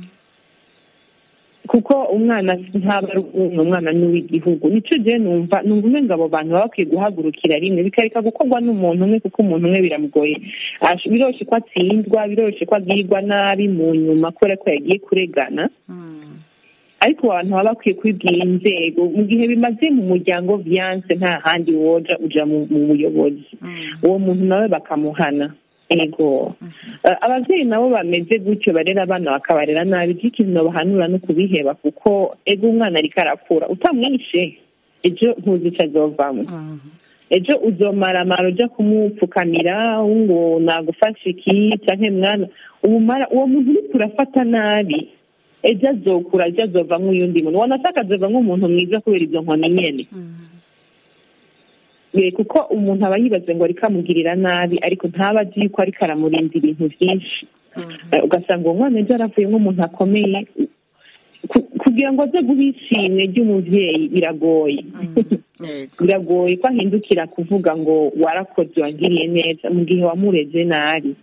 kuko umwana ntaba ari umwe umwana ni uw'igihugu nicyo gihe numva numva umenga abo bantu baba bakwiye guhagurukira rimwe bikareka gukorwa n'umuntu umwe kuko umuntu umwe biramugoye Ash- biroroshye ko atsindwa biroroshye ko agirwa nabi mu nyuma kubera ko yagiye kuregana ariko abantu baba bakwiye kwibwira inzego mu gihe bimaze mu muryango viyanse nta handi woja uja mu mu buyobozi uwo muntu nawe bakamuhana ego Eh, abavyeyi nabo bameze gutyo barera abana bakabarera nabi ivyo ikintu bahanura no kubiheba kuko ego umwana ariko arakura utamwishe ejo ntuzi ico azovamwo ejo uzomaramara uja kumupfukamira ngo nagufashe iki canke mwana umumara uwo muntu uriko urafata nabi ejo azokura ejo azovamwo uyundi muntu wanashaka azovamwo umuntu mwiza kubera izo nkoni nyene Eh, kuko umuntu aba yibaze ngo ariko amugirira nabi ariko ntaba azi yuko ariko aramurinda ibintu byinshi Eh, ugasanga uwo mwana ejo aravuye nk'umuntu akomeye Ku- kugira ngo aze guha ishimwe ry'umuvyeyi biragoye biragoye ko ahindukira kuvuga ngo warakoze wangiriye neza mu gihe wamureze nabi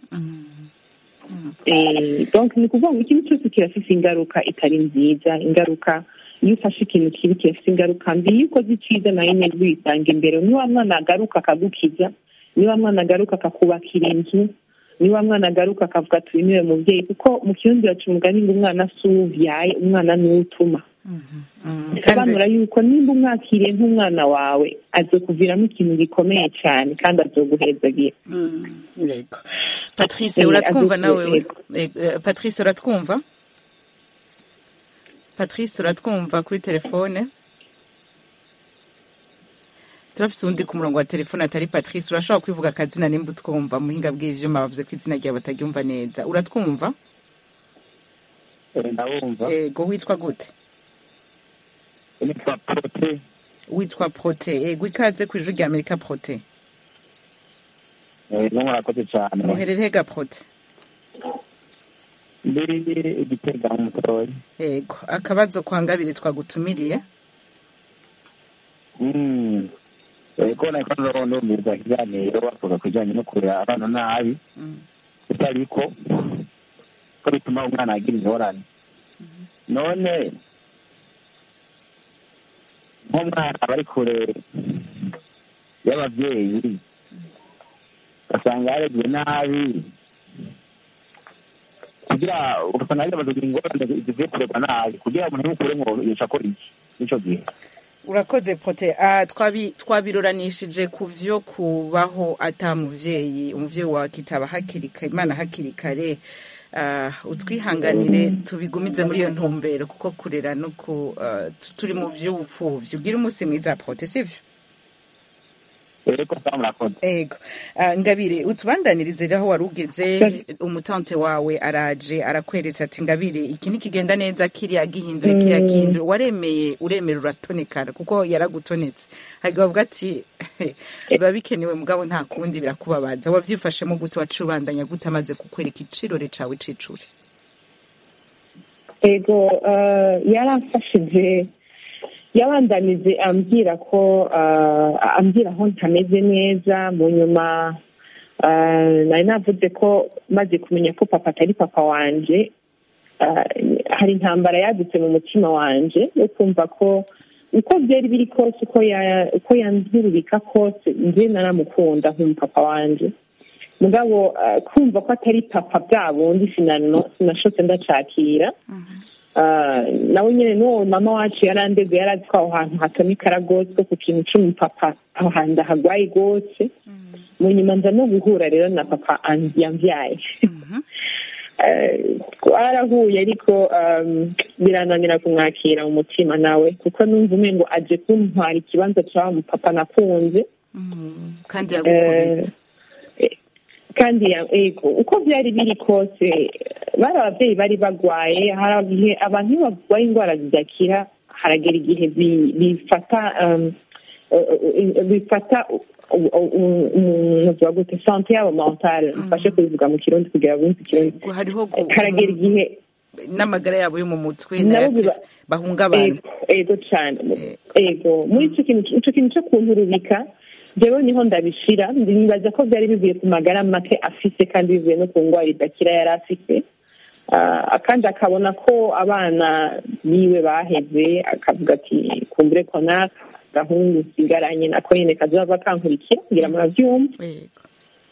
Eh, donc ni ukuvuga ngo ikintu cyose kirafise ingaruka itari nziza ingaruka iyo ufashe ikintu kibi kirafise ingaruka mbi iyo ukoze iciza nayo nyine wisanga imbere ni wa mwana agaruka akagukiza ni wa mwana agaruka akakubakira inzu ni wa mwana agaruka akavuga ati uyu niwe mubyeyi kuko mu kirundi baca umugani ngo umwana si uwo uvyaye umwana ni uwo utuma bisobanura yuko nimba umwakiriye nk'umwana wawe azokuviramo ikintu gikomeye cyane kandi azoguhezagira yego patrice Eh, uratwumva azo- nawe yego. Eh, eh, patrice uratwumva patrice uratwumva kuri telefone turafise uwundi ku murongo wa telefone atari patrice urashobora kwivuga akazina nimba utwumva muhinga bw'ivyuma bavuze ko izina ryawe bataryumva neza uratwumva ndabumva ego witwa gute nitwa prote witwa prote ego ikaze ku ijwi rya amerika prote no murakoze cyane muherere ga prote ndi igitega mu mutoyi ego akabazo kwa ngabiri twagutumiriye Mm. ego nako ndumviriza ikiganiro bavuga ku bijyanye no kurera abana nabi gusa ariko ko bituma umwana agira ingorane none nk'umwana aba ari kure y'ababyeyi ugasanga yareguwe nabi kugira ugasanga yarebaza kugira ingorane zivuye kurerwa nabi kugira umuntu yukure ngo yica akora iki n'icyo gihe urakoze pote Ah, twabi- twabiroranishije ku vyo kubaho ata muvyeyi umuvyeyi wawe akitaba hakiri kare imana hakiri kare Ah, utwihanganire tubigumize muri iyo ntumbero kuko kurera no ku ah, tu- turi mu vy'ubupfuvyi ubwire umunsi mwiza pote sivyo ego sawa murakoze ego Ah, ngabire utubandanirize rero aho wari ugeze umutante wawe araje arakweretse ati ngabire iki ntikigenda neza kiriya gihindure kiriya Mm. gihindure waremeye uremera uratonekara kuko yaragutonetse hariga bavuga ati biba bikenewe mugabo nta kundi birakubabaza wavyifashemo gute waciye ubandanya gute amaze kukwereka icirore cawe c'icuri ego eh, yaramfashije yabandanije ambwira ko eh, ambwira aho ntameze neza mu nyuma eh, nari navuze ko maze kumenya ko papa atari papa wanje eh, hari intambara yadutse mu mutima wanje yo kumva ko uko byari biri kose uko ya- uko yanzurubika kose njye naramukunda nk'umupapa wanje mugabo eh, kumva ko atari papa bwa bundi sinano- sinashotse ndacakira Ah, nawe nyine n'uwo mama wacu yarandeze yari azi ko aho hantu hatonekara rwose ko ku kintu c'umupapa aho hantu hagwaye rwose mu nyuma nza no guhura rero na papa an- yambyaye Eh, twarahuye ariko um, birananira kumwakira mu mutima nawe kuko numva umengo aje kuntwara ikibanza ca wa mupapa nakunze kandi yagukubita kandi ya- ego uko byari biri kose bari ababyeyi bari bagwaye hari igihe abantu iyo barwaye indwara zidakira haragera igihe bi- bifata um, uh, uh, bifata umuvuga gute sante yabo mentale mfashe kubivuga mu kirundi kugira ngo bumve ikirundi hariho gu- haragera igihe n'amagara yabo yo mu mutwe Nabo nayo biba- bahungabana Ego, ego cyane ego muri icyo kintu icyo kintu cyo kunturubika jewe niho ndabishira nibaza ko byari bivuye ku magara make afise kandi bivuye no ku ndwara idakira yari afite Ah, kandi akabona ko abana biwe baheze akavuga ati kumbure ko naka gahungu sigaranye nako nyine kazaba kankurikira kugira murabyumva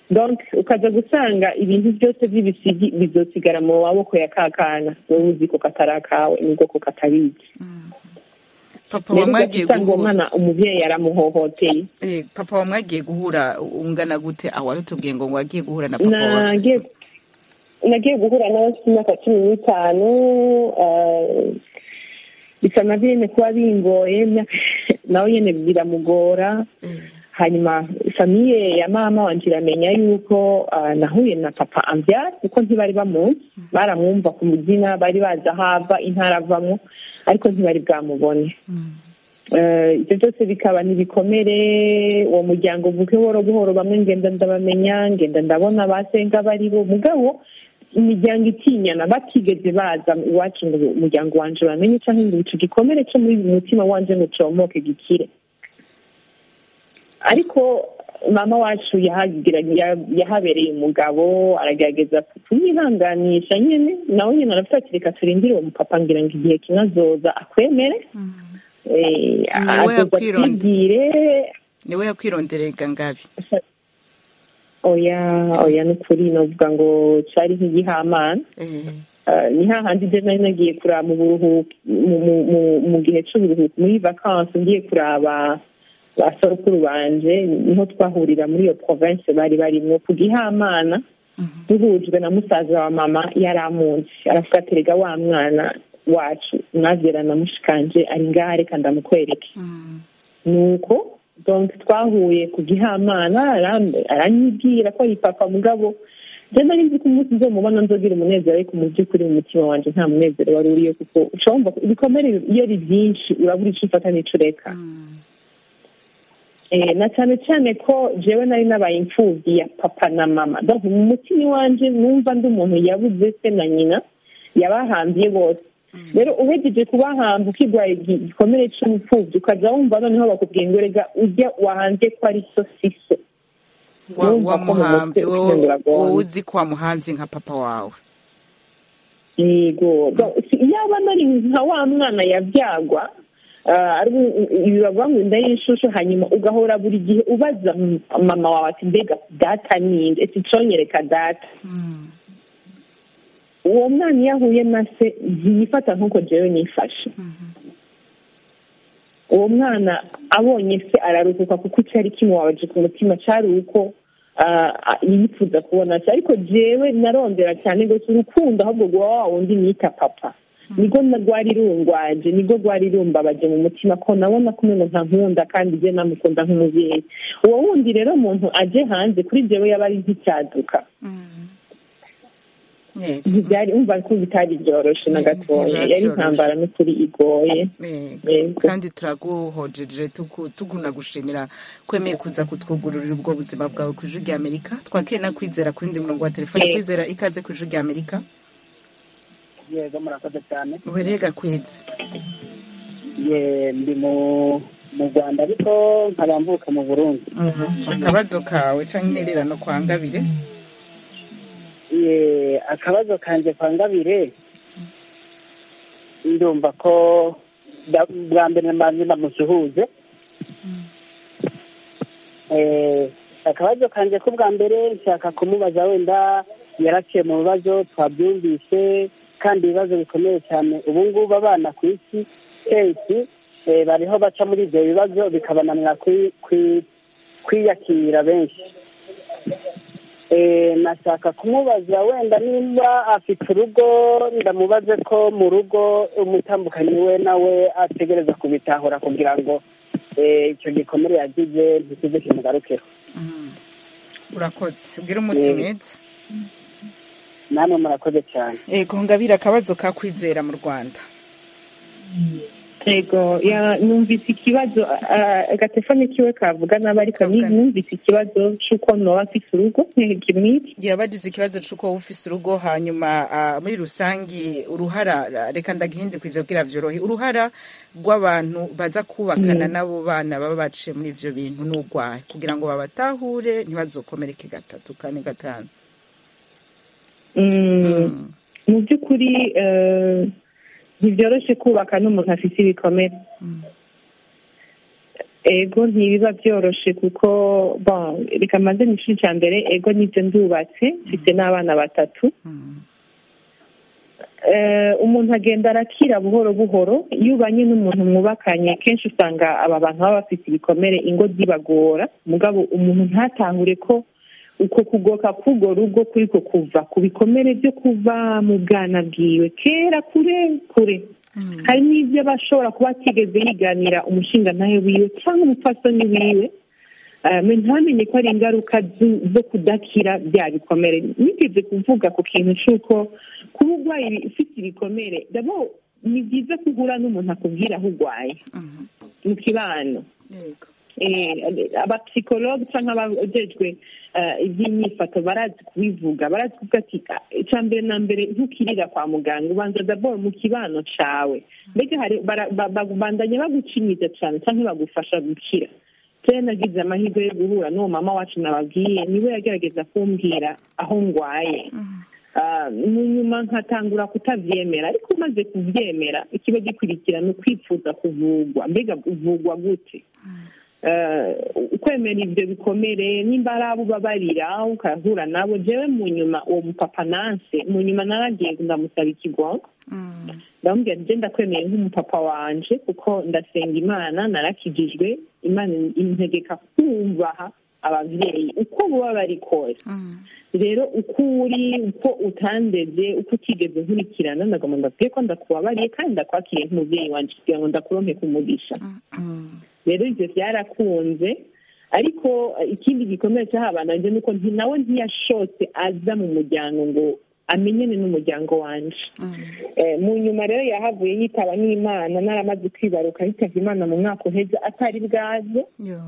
donc ukaza gusanga ibintu byose by'ibisigi bizosigara mu maboko ya ka kana wowe uzi ko katari akawe nubwo ko katabizi papa rero wamwagiye ugasanga uwo guhura mwana umubyeyi yaramuhohoteye Eh, papa wamwagiye guhura ungana gute aho wari utubwiye ngo wagiye guhura na papa wawe nagiye nagiye guhura nawe mfite imyaka cumi n'itanu eh, bisa na bene kuba bingoye imyaka- nawe nyine biramugora hanyuma famiye ya mama wanje iramenya yuko ah, nahuye na papa ambyara kuko ntibari bamuzi baramwumva ku muzina bari bazi aho ava intara avamo ariko ntibari bwamubone Eh, ibyo byose bikaba n'ibikomere uwo muryango uvuke buhoro buhoro bamwe ngenda ndabamenya ngenda ndabona basenga bari bo mugabo imiryango itinyana batigeze baza iwacu ngo umuryango wanje bamenye cyangwa ngo ico gikomere cyo muri mutima wanje ngo comoke gikire ariko mama wacu yahagira ya- yahabereye umugabo aragerageza kumwihanganisha nyine nawe nyine aravuga ati reka turindire uwo mupapa ngira ngo igihe kimwe azoza akwemere Eh, Niwe azoza yakwironda- atwibwire niwe yakwironderega ngabi oya oya ni ukuri novuga ngo cari nk'igihamana Eh, ni hahandi je nari nagiye kuraba mu buruhuko mu- mu- mu- mu gihe c'uburuhuko muri vakansi ngiye kuraba ba sorokuru banje niho twahurira muri iyo province bari barimwo ku gihamana duhujwe na musaza wa mama yari amunzi aravuga ati rega wa mwana wacu mwazera na mushikanje ari ngaha reka ndamukwereke nuko donc twahuye ku gihamana aram- aranyibwira ko ari papa mugabo je nari nzi ko umunsi nzomubona nzogira umunezero ariko mu by'ukuri mu mutima wanje nta munezero wari uriyo kuko uca wumva ko ibikomere iyo ari byinshi urabura ico ufata n'ico ureka Eh, na cyane cyane ko jewe nari nabaye imfubyi ya papa na mama donc mu mutima iwanje numva ndi umuntu yabuze se na nyina yabahambiye bose rero uhejeje kubahamba ukigwaye igi- igikomere c'ubupfubyi ukaza wumva noneho bakubwiye ngo rega ujya wahanze ko ari so si so Wa- Urumva ko mu mutwe wamuhamvye wowe ukiyungura bwonko. wowe uzi ko wamuhamvye nka papa wawe yego Donc, si- yaba nari nka wa mwana yabyagwa ah, ari ibi bavuga ngo inda y'inshushu hanyuma ugahora buri gihe ubaza m- mama wawe ati mbega data ninde ese conyereka data uwo mwana iyo ahuye na se ntiyifata nk'uko jewe nifashe uwo mwana abonye se araruhuka kuko icyari kimubabaje ku mutima cyari uko ah, ah, yifuza kubona se ariko jewe narondera cyane rwose urukundo ahubwo rwa wa wundi nita papa nibwo na- rwari rungwaje nibwo rwari rumbabaje mu mutima ko nabona ko umuntu ntankunda kandi je namukunda nk'umubyeyi uwo wundi rero umuntu aje hanze kuri jewe yaba ari nk'icyaduka ntibyari umva ko bitari byoroshe na gatoya yari intambara n'ukuri igoye Yego. kandi turaguhojeje tuku- tugunagushimira kwemeye kuza kutwugururira ubwo buzima bwawe ku ijwi ry'amerika twakire na kwizera ku wundi murongo wa telefone Yego. kwizera ikaze ku ijwi ry'amerika yego murakoze cyane uhereye gakwezi ye ndi mu mu rwanda ariko nkaba mvuka mu burundi akabazo kawe cyangwa intererano kwa ngabire ye akabazo kanjye kwa ngabire ndumva ko da- bwa mbere mbanze ndamusuhuze Eh, akabazo kanjye ko bwa mbere nshaka kumubaza wenda yaraciye mu bibazo twabyumvise kandi ibibazo bikomeye cyane ubu ngubu abana ku isi kenshi eh, bariho baca muri ibyo bibazo bikabananira kwi- kwi- kwiyakira benshi Eh, nashaka kumubaza wenda niba afite urugo ndamubaze ko mu rugo umutambukanyi we nawe ategereza kubitahura kugira ngo eh, icyo gikomere yagize ntikize kimugarukeho urakoze ubwire umunsi Yego. mwiza namwe murakoze cyane ego ngabire akabazo ka kwizera mu rwanda yego ya- numvise ikibazo ah, agatelefone kiwe kavuga nabi ariko ni- numvise ikibazo c'uko noba mfise urugo kimwiki yabajije ikibazo c'uko wowe ufise urugo hanyuma ah, muri rusangi uruhara reka ndagihindukwize kugira vyorohe uruhara rw'abantu baza kubakana Mm. n'abo bana baba baciye muri ivyo bintu n'urwaye kugira ngo babatahure ntibazokomereke gatatu kane gatanu Mm. mu by'ukuri eh, ntibyoroshe kubaka n'umuntu afite ibikomere ego ntibiba byoroshe kuko bon reka maze nishuri cya mbere ego nibyo ndubatse mfite n'abana batatu Eh, umuntu agenda arakira buhoro buhoro iyo ubanye n'umuntu mwubakanye kenshi usanga aba bantu baba bafite ibikomere ingo zibagora mugabo umuntu ntatahure ko uko kugoka k'urwo rugo kuriko kuva ku bikomere byo kuva mu bwana bwiwe kera kure kure hari n'ibyo aba ashobora kuba atigeze yiganira umushinga ntawe wiwe cyangwa umupfasoni wiwe Eh, me ntamenye ko ari ingaruka zu- zo kudakira bya bikomere nigeze kuvuga ku kintu cy'uko kuba urwaye ufite ibikomere dabo ni byiza ko uhura n'umuntu akubwira aho urwaye mu kibano Eh, abapsikologe cyangwa abajejwe eh, iby'imyifato barazi kubivuga barazi kuvuga ati "Ah, icya mbere na mbere ntukirira kwa muganga ubanza daboro mu kibano cawe mbega hari bara- ba- ba- bandanya bagucinyiza cyane cyangwa bagufasha gukira kera nagize amahirwe yo guhura n'uwo mama wacu nababwiye niwe yagerageza kumbwira aho ngwaye Ah, mu nyuma nkatangura kutabyemera ariko umaze kubyemera ikiba gikurikira ni ukwifuza kuvugwa mbega uvugwa gute Eh, ukwemera ibyo bikomere nimba ari abo ubabarira ukahura nabo jewe mu nyuma uwo mupapa nanse mu nyuma naragiye ndamusaba ikigongo ndamubwira nje ndakwemeye nk'umupapa wanje kuko ndasenga imana narakijijwe imana integeka kumvaha ababyeyi uko buba bari kose rero uko uri uko utandeze uko utigeze nkurikirana ndagomba ndabwiye ko ndakubabariye kandi ndakwakiriye nk'umubyeyi wanje kugira ngo ndakuronke kumugisha rero ibyo byarakunze ariko eh, ikindi gikomeye cyahabananje ni uko nti- nawe ntiyashotse aza mu muryango ngo amenyane n'umuryango wanje Eh, mu nyuma rero yahavuye yitaba n'imana naramaze kwibaruka yitavye imana mu mwaka uheze atari bwaze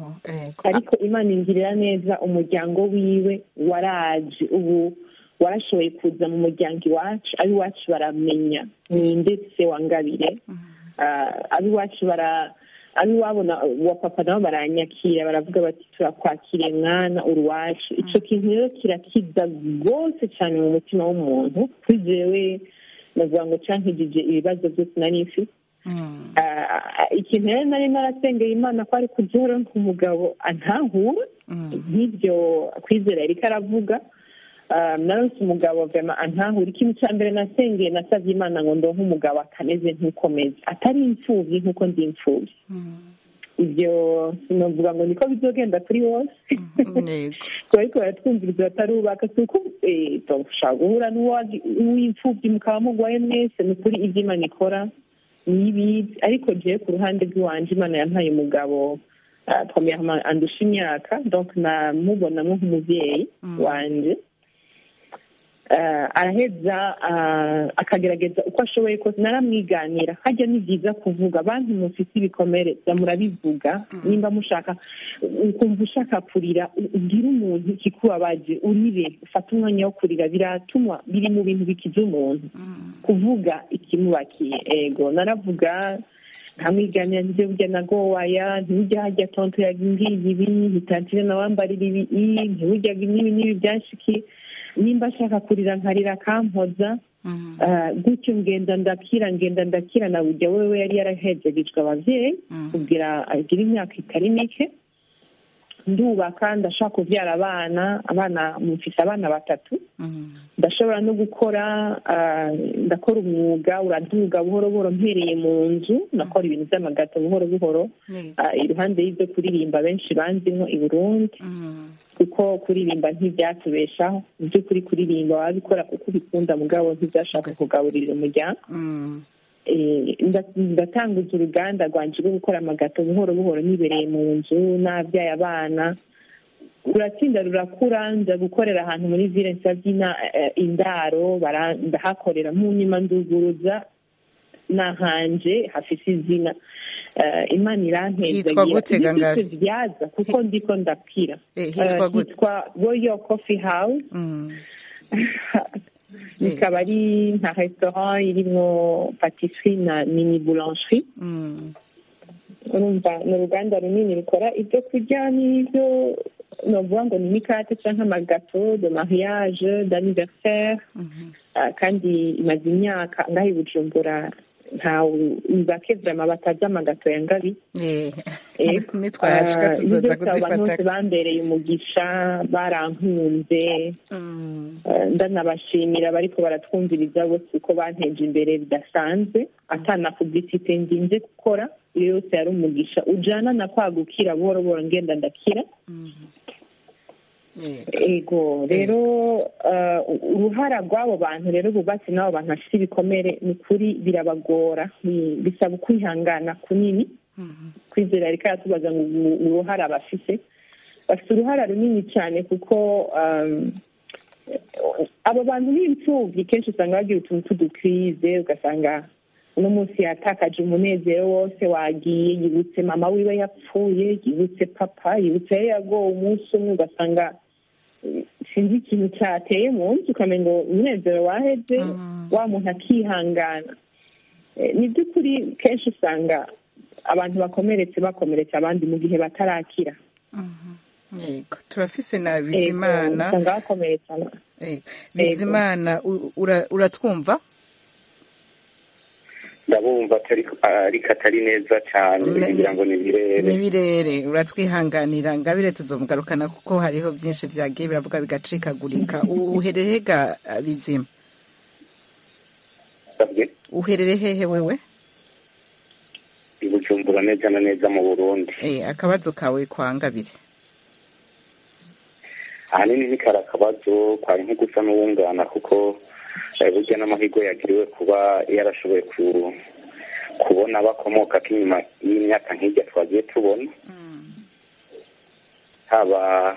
ariko imana ingirira neza umuryango wiwe waraje ubu warashoboye kuza mu muryango iwacu ab'iwacu baramenya ni ndetse wangabire Ah, ab'iwacu bara ab'iwabo na- wa papa nabo baranyakira baravuga bati turakwakiriye mwana uruwacu ico kintu rero kirakiza rwose cyane mu mutima w'umuntu kuri jewe navuga ngo cankijije ibibazo byose nari mfite Ah, ikintu rero nari narasengeye imana ko ari kubyora nk'umugabo antahura nk'ibyo kwizera yariko aravuga Ah, naronse umugabo vema antahura ikintu cya mbere nasengeye nasabye imana ngo ndonke umugabo atameze nk'ukomeze atari imfubyi nk'uko ndi imfubyi ibyo sinavuga ngo niko bizogenda kuri wose kuba ariko baratwumviriza batarubaka si uko eh, ushobora guhura n'uwagi- n'uw'imfubyi mukaba mugwaye mwese ni ukuri ibyo imana ikora niyibizi ariko jewe ku ruhande rw'iwanje imana yampaye umugabo ah, premièrement andusha imyaka donc namubonamwo nk'umuvyeyi wanje Ah, araheza ah, akagerageza uko ashoboye kose naramwiganira hajya ni byiza kuvuga bantu mufite ibikomere jya murabivuga nimba mushaka ukumva ushaka kurira u- ubwire umuntu ikikubabaje urire ufate umwanya wo kurira biratuma biri mu bintu bikiza umuntu kuvuga ikimubakiye ego naravuga nkamwiganira nje burya nagowaya ntibujya hajya tonto yagiye ibi ntitantire nawambarira ibi ntibujya n'ibi n'ibi byanshikiye nimba ashaka kurira nkarira akampoza Ah, gutyo ngenda ndakira ngenda ndakira na burya wewe yari yarahejegejwe abavyeyi kugira agire imyaka itari mike ndubaka ndashaka kubyara abana abana mufise abana batatu ndashobora no gukora ah, ndakora umwuga uraduga buhoro buhoro mpereye mu nzu ndakora ibintu by'amagato buhoro buhoro Ah, iruhande y'ibyo kuririmba benshi banzimwo i burundi kuko kuririmba ntibyatubeshaho mu by'ukuri kuririmba wabikora kuko ubikunda mugabo ntibyashaka kugaburira umuryango Eh, nda- ndatanguza uruganda rwanje rwo gukora amagato buhoro buhoro nibereye mu nzu n'abyaye abana uratsinda rurakura nza gukorera ahantu muri ville nsabyina indaro bara- ndahakorera mu nyuma nduguruza nahanje hafise izina Eh, imana Hitwa gute, irantezagira Gangara? byaza kuko ndiko ndakira Eh, hitwa Eh, gute? hitwa royal coffee house ikaba ari nka restaurant irimwo patisserie na mini boulangerie urumva ni uruganda runini rukora ibyo kurya n'ibyo novuga ngo ni imikate cyangwa amagato de mariage d'anniversaire Ah, kandi imaze imyaka ngaho i bujumbura ntawe bake vrama batazi amagato ya ngabi Ego. nitwahashika Ah, tuzoza ibyo byose abo bantu kuzifata bose bambereye umugisha barankunze Eh, ndanabashimira bariko baratwumviriza bose ko banteje imbere bidasanzwe atana publicite ndinze gukora iyo yose yari umugisha ujana na kwagukira buhoro buhoro ngenda ndakira ego rero eh, uruhara rw'abo bantu rero bubatse n'abo bantu bafite ibikomere ni ukuri birabagora Bi- bisaba ukwihangana kunini kwizera ariko aratubaza ngo u- uruhara bafite bafite uruhara runini cyane kuko um, abo bantu b'imfubyi kenshi usanga bagira utuntu tw'udukirize ugasanga uno munsi yatakaje umunezero wose wagiye yibutse mama wiwe yapfuye yibutse papa yibutse yari yagowe umunsi umwe ugasanga eh, sinzi ikintu cyateye mu nzu ukamenya ngo umunezero waheze wa muntu akihangana Eh, ni by'ukuri kenshi usanga abantu bakomeretse bakomeretse abandi mu gihe batarakira yego turafise na Ego, bizimana usanga bakomeretsana Ego. bizimana u- ura- uratwumva ndabumva atari ariko atari neza cyane Ne- kugira ngo ni birere n'ibirere uratwihanganira ngabire tuzomugarukana kuko hariho byinshi vyagiye biravuga bigacikagurika U- uherere ga uh, bizima Sabwe, uherere hehe wewe i bujumbura neza na neza mu burundi eh akabazo kawe kwa ngabire ahanini ni kari akabazo kwari nko gusa n'uwungana kuko eh, burya n'amahirwe yagiriwe kuba yarashoboye ku- kubona bakomoka k'inyuma y'imyaka nk'ijya twagiye tubona haba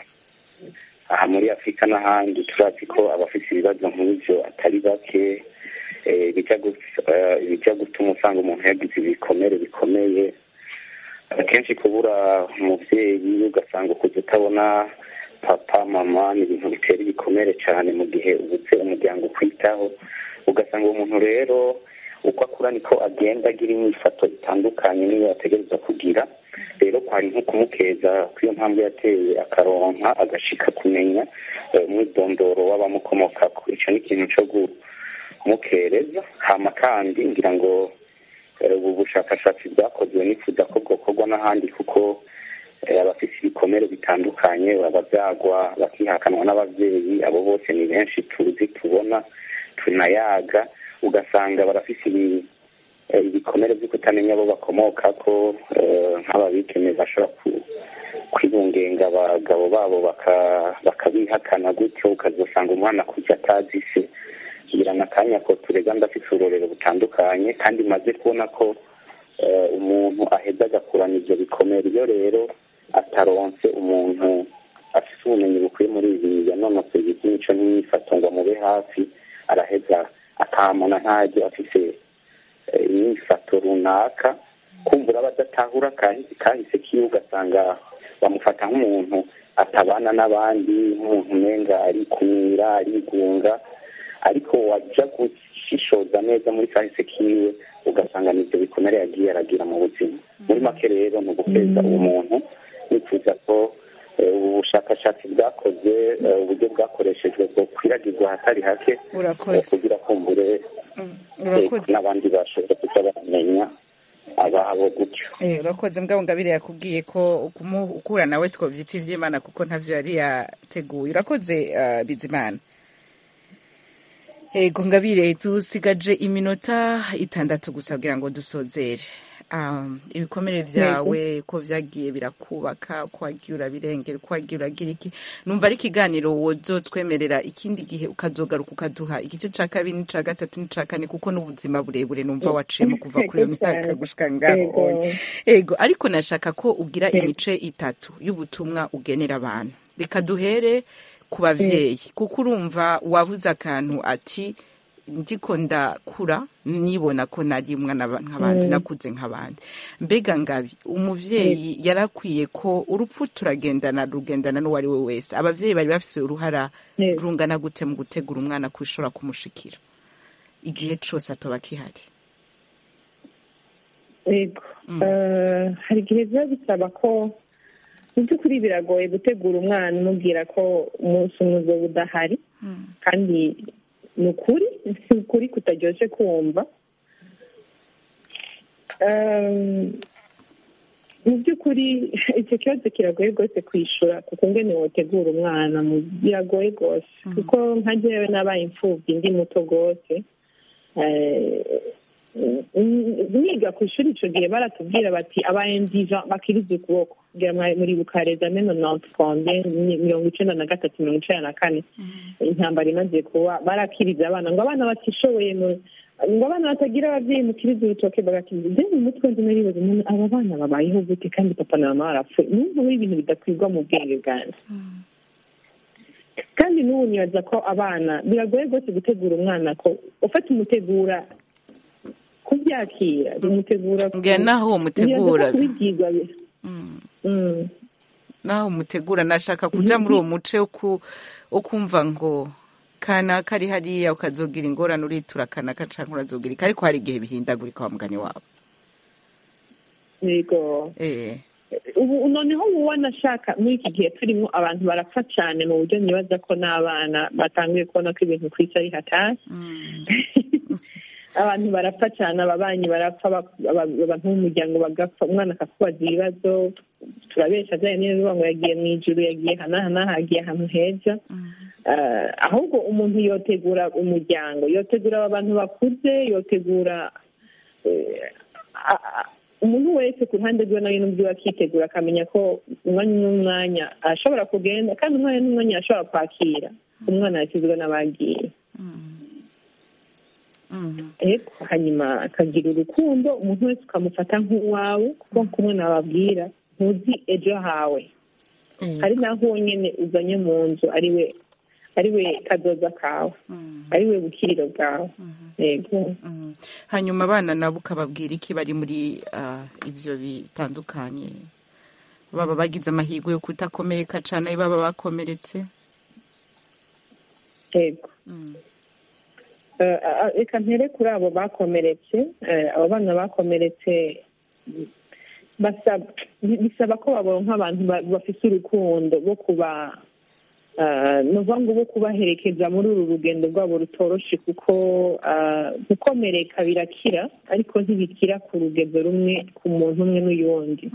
aha muri afurika n'ahandi turazi ko abafite ibibazo nk'ibyo atari bake eh, bijya gu- eh, bijya gutuma usanga umuntu yagize ibikomere bikomeye akenshi kubura umubyeyi ugasanga ukuze utabona papa mama ni ibintu bitera ibikomere cyane mu gihe ubuze umuryango ukwitaho ugasanga uwo muntu rero uko akura niko agenda agira imyifato itandukanye n'iyo yategereza kugira rero kwari nko kumukeza ko iyo mpamvu yateye akaronka agashika kumenya eh, umwidondoro w'abamukomokako icyo ni ikintu cyo kumukereza hama kandi ngira ngo eh, ubu bushakashatsi bwakozwe nifuza ko bwokorwa n'ahandi kuko eh, abafite ibikomere bitandukanye baba byagwa bakihakanwa n'ababyeyi abo bose ni benshi tuzi tubona tunayaga ugasanga barafite ibi- eh, ibikomere byo kutamenya abo bakomoka ko eh, nk'ababikeme bashobora ku- kwibungenga abagabo babo baka- bakabihakana gutyo ukazasanga umwana kujya atazi se kugira ngo akanya ko turega ndafite urorero butandukanye kandi maze kubona ko eh, umuntu aheza agakurana ibyo bikomere iyo rero ataronse umuntu afite ubumenyi bukwiye muri ibi yanonosoye iby'imico n'imyifato ngo amube hafi araheza akamona ntajya afite eh, imyifato runaka kumbura abadatahura kahise kahise kiwe ugasanga bamufata nk'umuntu atabana n'abandi nk'umuntu umenga arikumira arigunga ariko wajya gushishoza neza muri kahise kiwe ugasanga nibyo bikomere yagiye aragira mu buzima muri make rero ni uguteza uwo muntu nifuza ko eh, ubu bushakashatsi bwakozwe eh, uburyo bwakoreshejwe bwokwiragizwa ahatari hake Urakoze. eh, kugira kumbure urakoze n'abandi bashobora kuza bamenya ababo gutyo Eh, urakoze mbwa ngabire yakubwiye ko ukura nawe twovyita ivy'imana kuko ntavyo yari yateguye urakoze uh, bizimana ego ngabire dusigaje iminota itandatu gusa kugira ngo dusozere um, ibikomere vyawe ko vyagiye birakubaka ko wagiye urabirengera ko wagiye uragira iki numva ari ikiganiro wozotwemerera ikindi gihe ukazogaruka ukaduha igice ca kabiri n'ica gatatu n'ica kane kuko n'ubuzima burebure numva waciyemo kuva kuri iyo myaka gushika ngaho onye. ego ariko nashaka ko ugira imice itatu y'ubutumwa ugenera abantu reka duhere ku bavyeyi kuko urumva wavuze akantu ati ndiko ndakura nibona ko nari umwana ba- nk'abandi Mm. nakuze nk'abandi mbega ngabi umuvyeyi yarakwiye ko urupfu turagendana rugendana n'uwo ari we wese abavyeyi bari bafise uruhara Yego. rungana gute mu gutegura umwana kwishobora kumushikira igihe cose atoba kihari yego Eh, hari igihe biba bisaba ko mu by'ukuri biragoye gutegura umwana umubwira ko umunsi umwe uzoba udahari kandi ni ukuri si ukuri kutaryoshye kumva Um, mu by'ukuri icyo kibazo kiragoye rwose kwishyura kuko ngene wotegura umwana mu- biragoye rwose kuko nka jyewe nabaye imfubyi ndi muto rwose Eh, mm, niga ku ishuri icyo gihe baratubwira bati abayendiva bakiriza ukuboko kugira ngo muri bukareza meno noti konde mirongo icenda na gatatu mirongo icenda na kane intambara imaze kuba barakiriza abana ngo abana batishoboye mu ngo abana batagira ababyeyi mukiriza urutoke bagakiriza ibyo mu mutwe ndi naribaza umuntu aba bana babayeho gute kandi papa na mama barapfuye numva muri ibintu bidakwirwa mu bwenge bwanjye kandi n'ubu nibaza ko abana biragoye rwose gutegura umwana ko ufata umutegura kubyakira bimutegura ku- Ngira naho uwo mutegura. nibaza ko kubibyigwa bi- Mm. naho mutegura nashaka kuja muri uwo muce wo ku- wo kumva ngo kanaka ari hariya ukazogira ingorane uritura kanaka canke urazogira iki ariko hari igihe bihindagurika wa mugani wabo yego eh ubu noneho ubu wanashaka muri iki gihe turimo abantu barapfa cyane mu buryo nibaza ko n'abana batanguye kubona ko ibintu ku isi ari hatari abantu barapfa cyane ababanyi barapfa bak- aba- abantu b'umuryango bagapfa umwana akakubaza ibibazo turabesha ajyanye neza ngo yagiye mu ijuru yagiye hanahana yagiye ahantu heza Eh, ahubwo umuntu yotegura umuryango yotegura aba bantu bakuze yotegura eh, a- a- umuntu wese ku ruhande rwe nawe n'ubwiwe akitegura akamenya ko umwanya n'umwanya ashobora kugenda kandi umwanya n'umwanya ashobora kwakira umwana yashyizwe n'abagiye ariko hanyuma akagira urukundo umuntu wese ukamufata nk'uwawe kuko kumwe nababwira ntuzi ejo hawe hari n'aho wonyine uzanye mu nzu ari we ari we kadoza kawe ari we bukiriro bwawe yego hanyuma abana nabo ukababwira iki bari muri ah, ivyo bitandukanye baba bagize amahirwe yo kutakomereka cane baba bakomeretse yego Eh, ah, reka mpere kuri abo bakomeretse eh, abo bana bakomeretse basaba bisaba ko baronka abantu ba- bafise urukundo rwo kuba ah, ni ukuvuga ngo bo kubaherekeza muri uru rugendo rwabo rutoroshe kuko ah, gukomereka birakira ariko ntibikira ku rugendo rumwe ku muntu umwe n'uyundi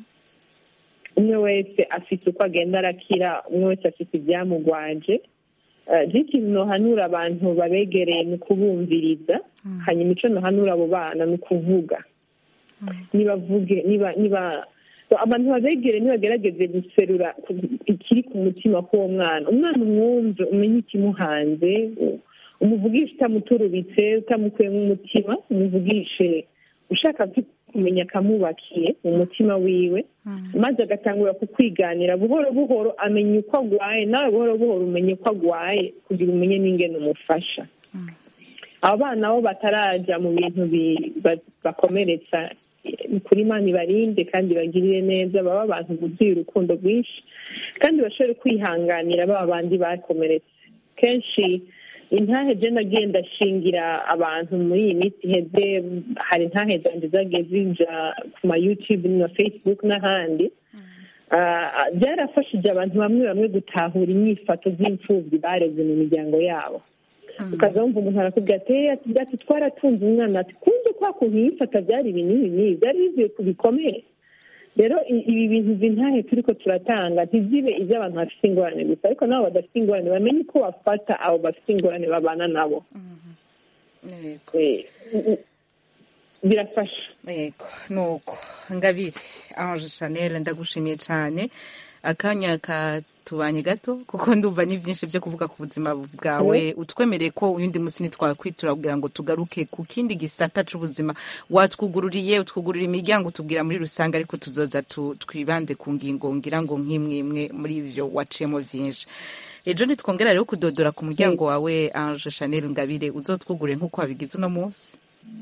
umwe wese afite uko agenda arakira umwe wese afite ibyamugwaje Eh, rero ikintu nohanura abantu babegereye ni ukubumviriza hanyuma icyo nohanura abo bana ni ukuvuga nibavuge niba niba abantu babegereye nibagerageze guserura ikiri ku mutima k'uwo mwana umwana umwumve umenye ikimuhanze u- umuvugishe utamuturubitse utamukuyemo umutima umuvugishe ushaka kumenya akamubakiye mu mutima wiwe maze agatangura kukwiganira buhoro buhoro amenya uko agwaye nawe buhoro buhoro umenye uko agwaye kugira umenye n'ingene umufasha abo bana bo bataraja mu bintu bi- ba- bakomeretsa ni kuri imana ibarinde kandi bagirire neza baba abantu buzuye urukundo rwinshi kandi bashobore kwihanganira baba bandi bakomeretse kenshi intahe je nagiye ndashingira abantu muri iyi minsi iheze hari intahe zanje zagiye zija ku ma youtube na facebook n'ahandi Ah, byarafashije abantu bamwe bamwe gutahura inyifato z'imfubyi bareze mu miryango yabo ukaza wumva umuntu arakubwira ati "Eh, ati ati twaratunze umwana ati kumve kwa kuntu yifata byari ibintu binini byari bivuye ku bikomere rero i- ibi bintu bintahe turiko turatanga ntizibe iby'abantu bafite ingorane gusa ariko nabo badafite ingorane bamenye uko bafata abo bafite ingorane babana nabo Eh, birafasha yego nuko ngabire ange chanel ndagushimiye cyane akanya katubanye gato kuko ndumva ni byinshi byo kuvuga ku buzima bwawe utwemereye ko uyundi munsi ntitwakwitura kugira ngo tugaruke ku kindi gisata c'ubuzima watwugururiye utwugurura imiryango tubwira muri rusange ariko tuzoza tu- twibande ku ngingo ngira ngo nk'imwe imwe muri ibyo waciyemo byinshi ejo nitwongera rero kudodora ku muryango wawe ange chanel ngabire uzotwugure nk'uko wabigize uno munsi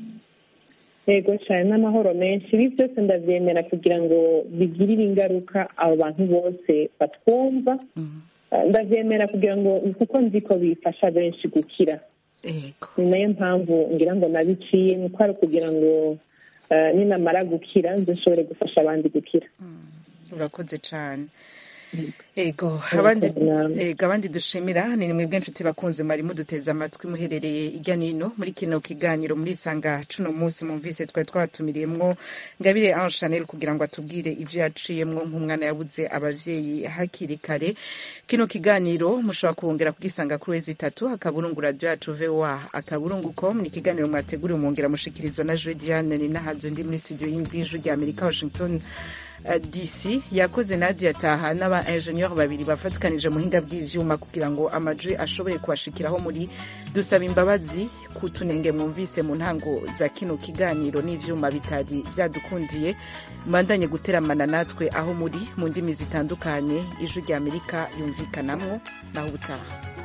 yego cyane n'amahoro menshi ibi byose ndabyemera kugira ngo bigirire ingaruka abo bantu bose batwumva Ah, ndabyemera kugira ngo kuko nzi ko bifasha benshi gukira ni nayo mpamvu ngira ngo nabiciye ni uko ari ukugira ngo ah, ninamara gukira nze nshobore gufasha abandi gukira urakoze cyane ego abandi ego abandi dushimira ni nimwe bw'inshuti bakunze mwari muduteze amatwi muherereye irya nino muri kino kiganiro muri sanga cuno munsi mumvise twari twatumiriyemwo ngabire Ange Chanel kugira ngo atubwire ivyo yaciyemwo nk'umwana yabuze abavyeyi hakiri kare kino kiganiro mushobora kuhongera kugisanga kuri wezi itatu akaburungu radio yacu voa akaburungu com ni ikiganiro mwateguriwe mwongera mushikirizwa na Joe Diane ni nahazo ndi muri studio y'ijwi rya Amerika Washington uh, DC yakoze Nadia Taha n'aba ingenieur babiri bafatikanije muhinga bw'ivyuma kugira ngo amajwi ashobore kubashikiraho muri dusaba imbabazi ku tunenge mwumvise mu ntango za kino kiganiro n'ivyuma bitari vyadukundiye mbandanye guteramana natwe aho muri mu ndimi zitandukanye ijwi rya Amerika yumvikanamwo naho ubutaha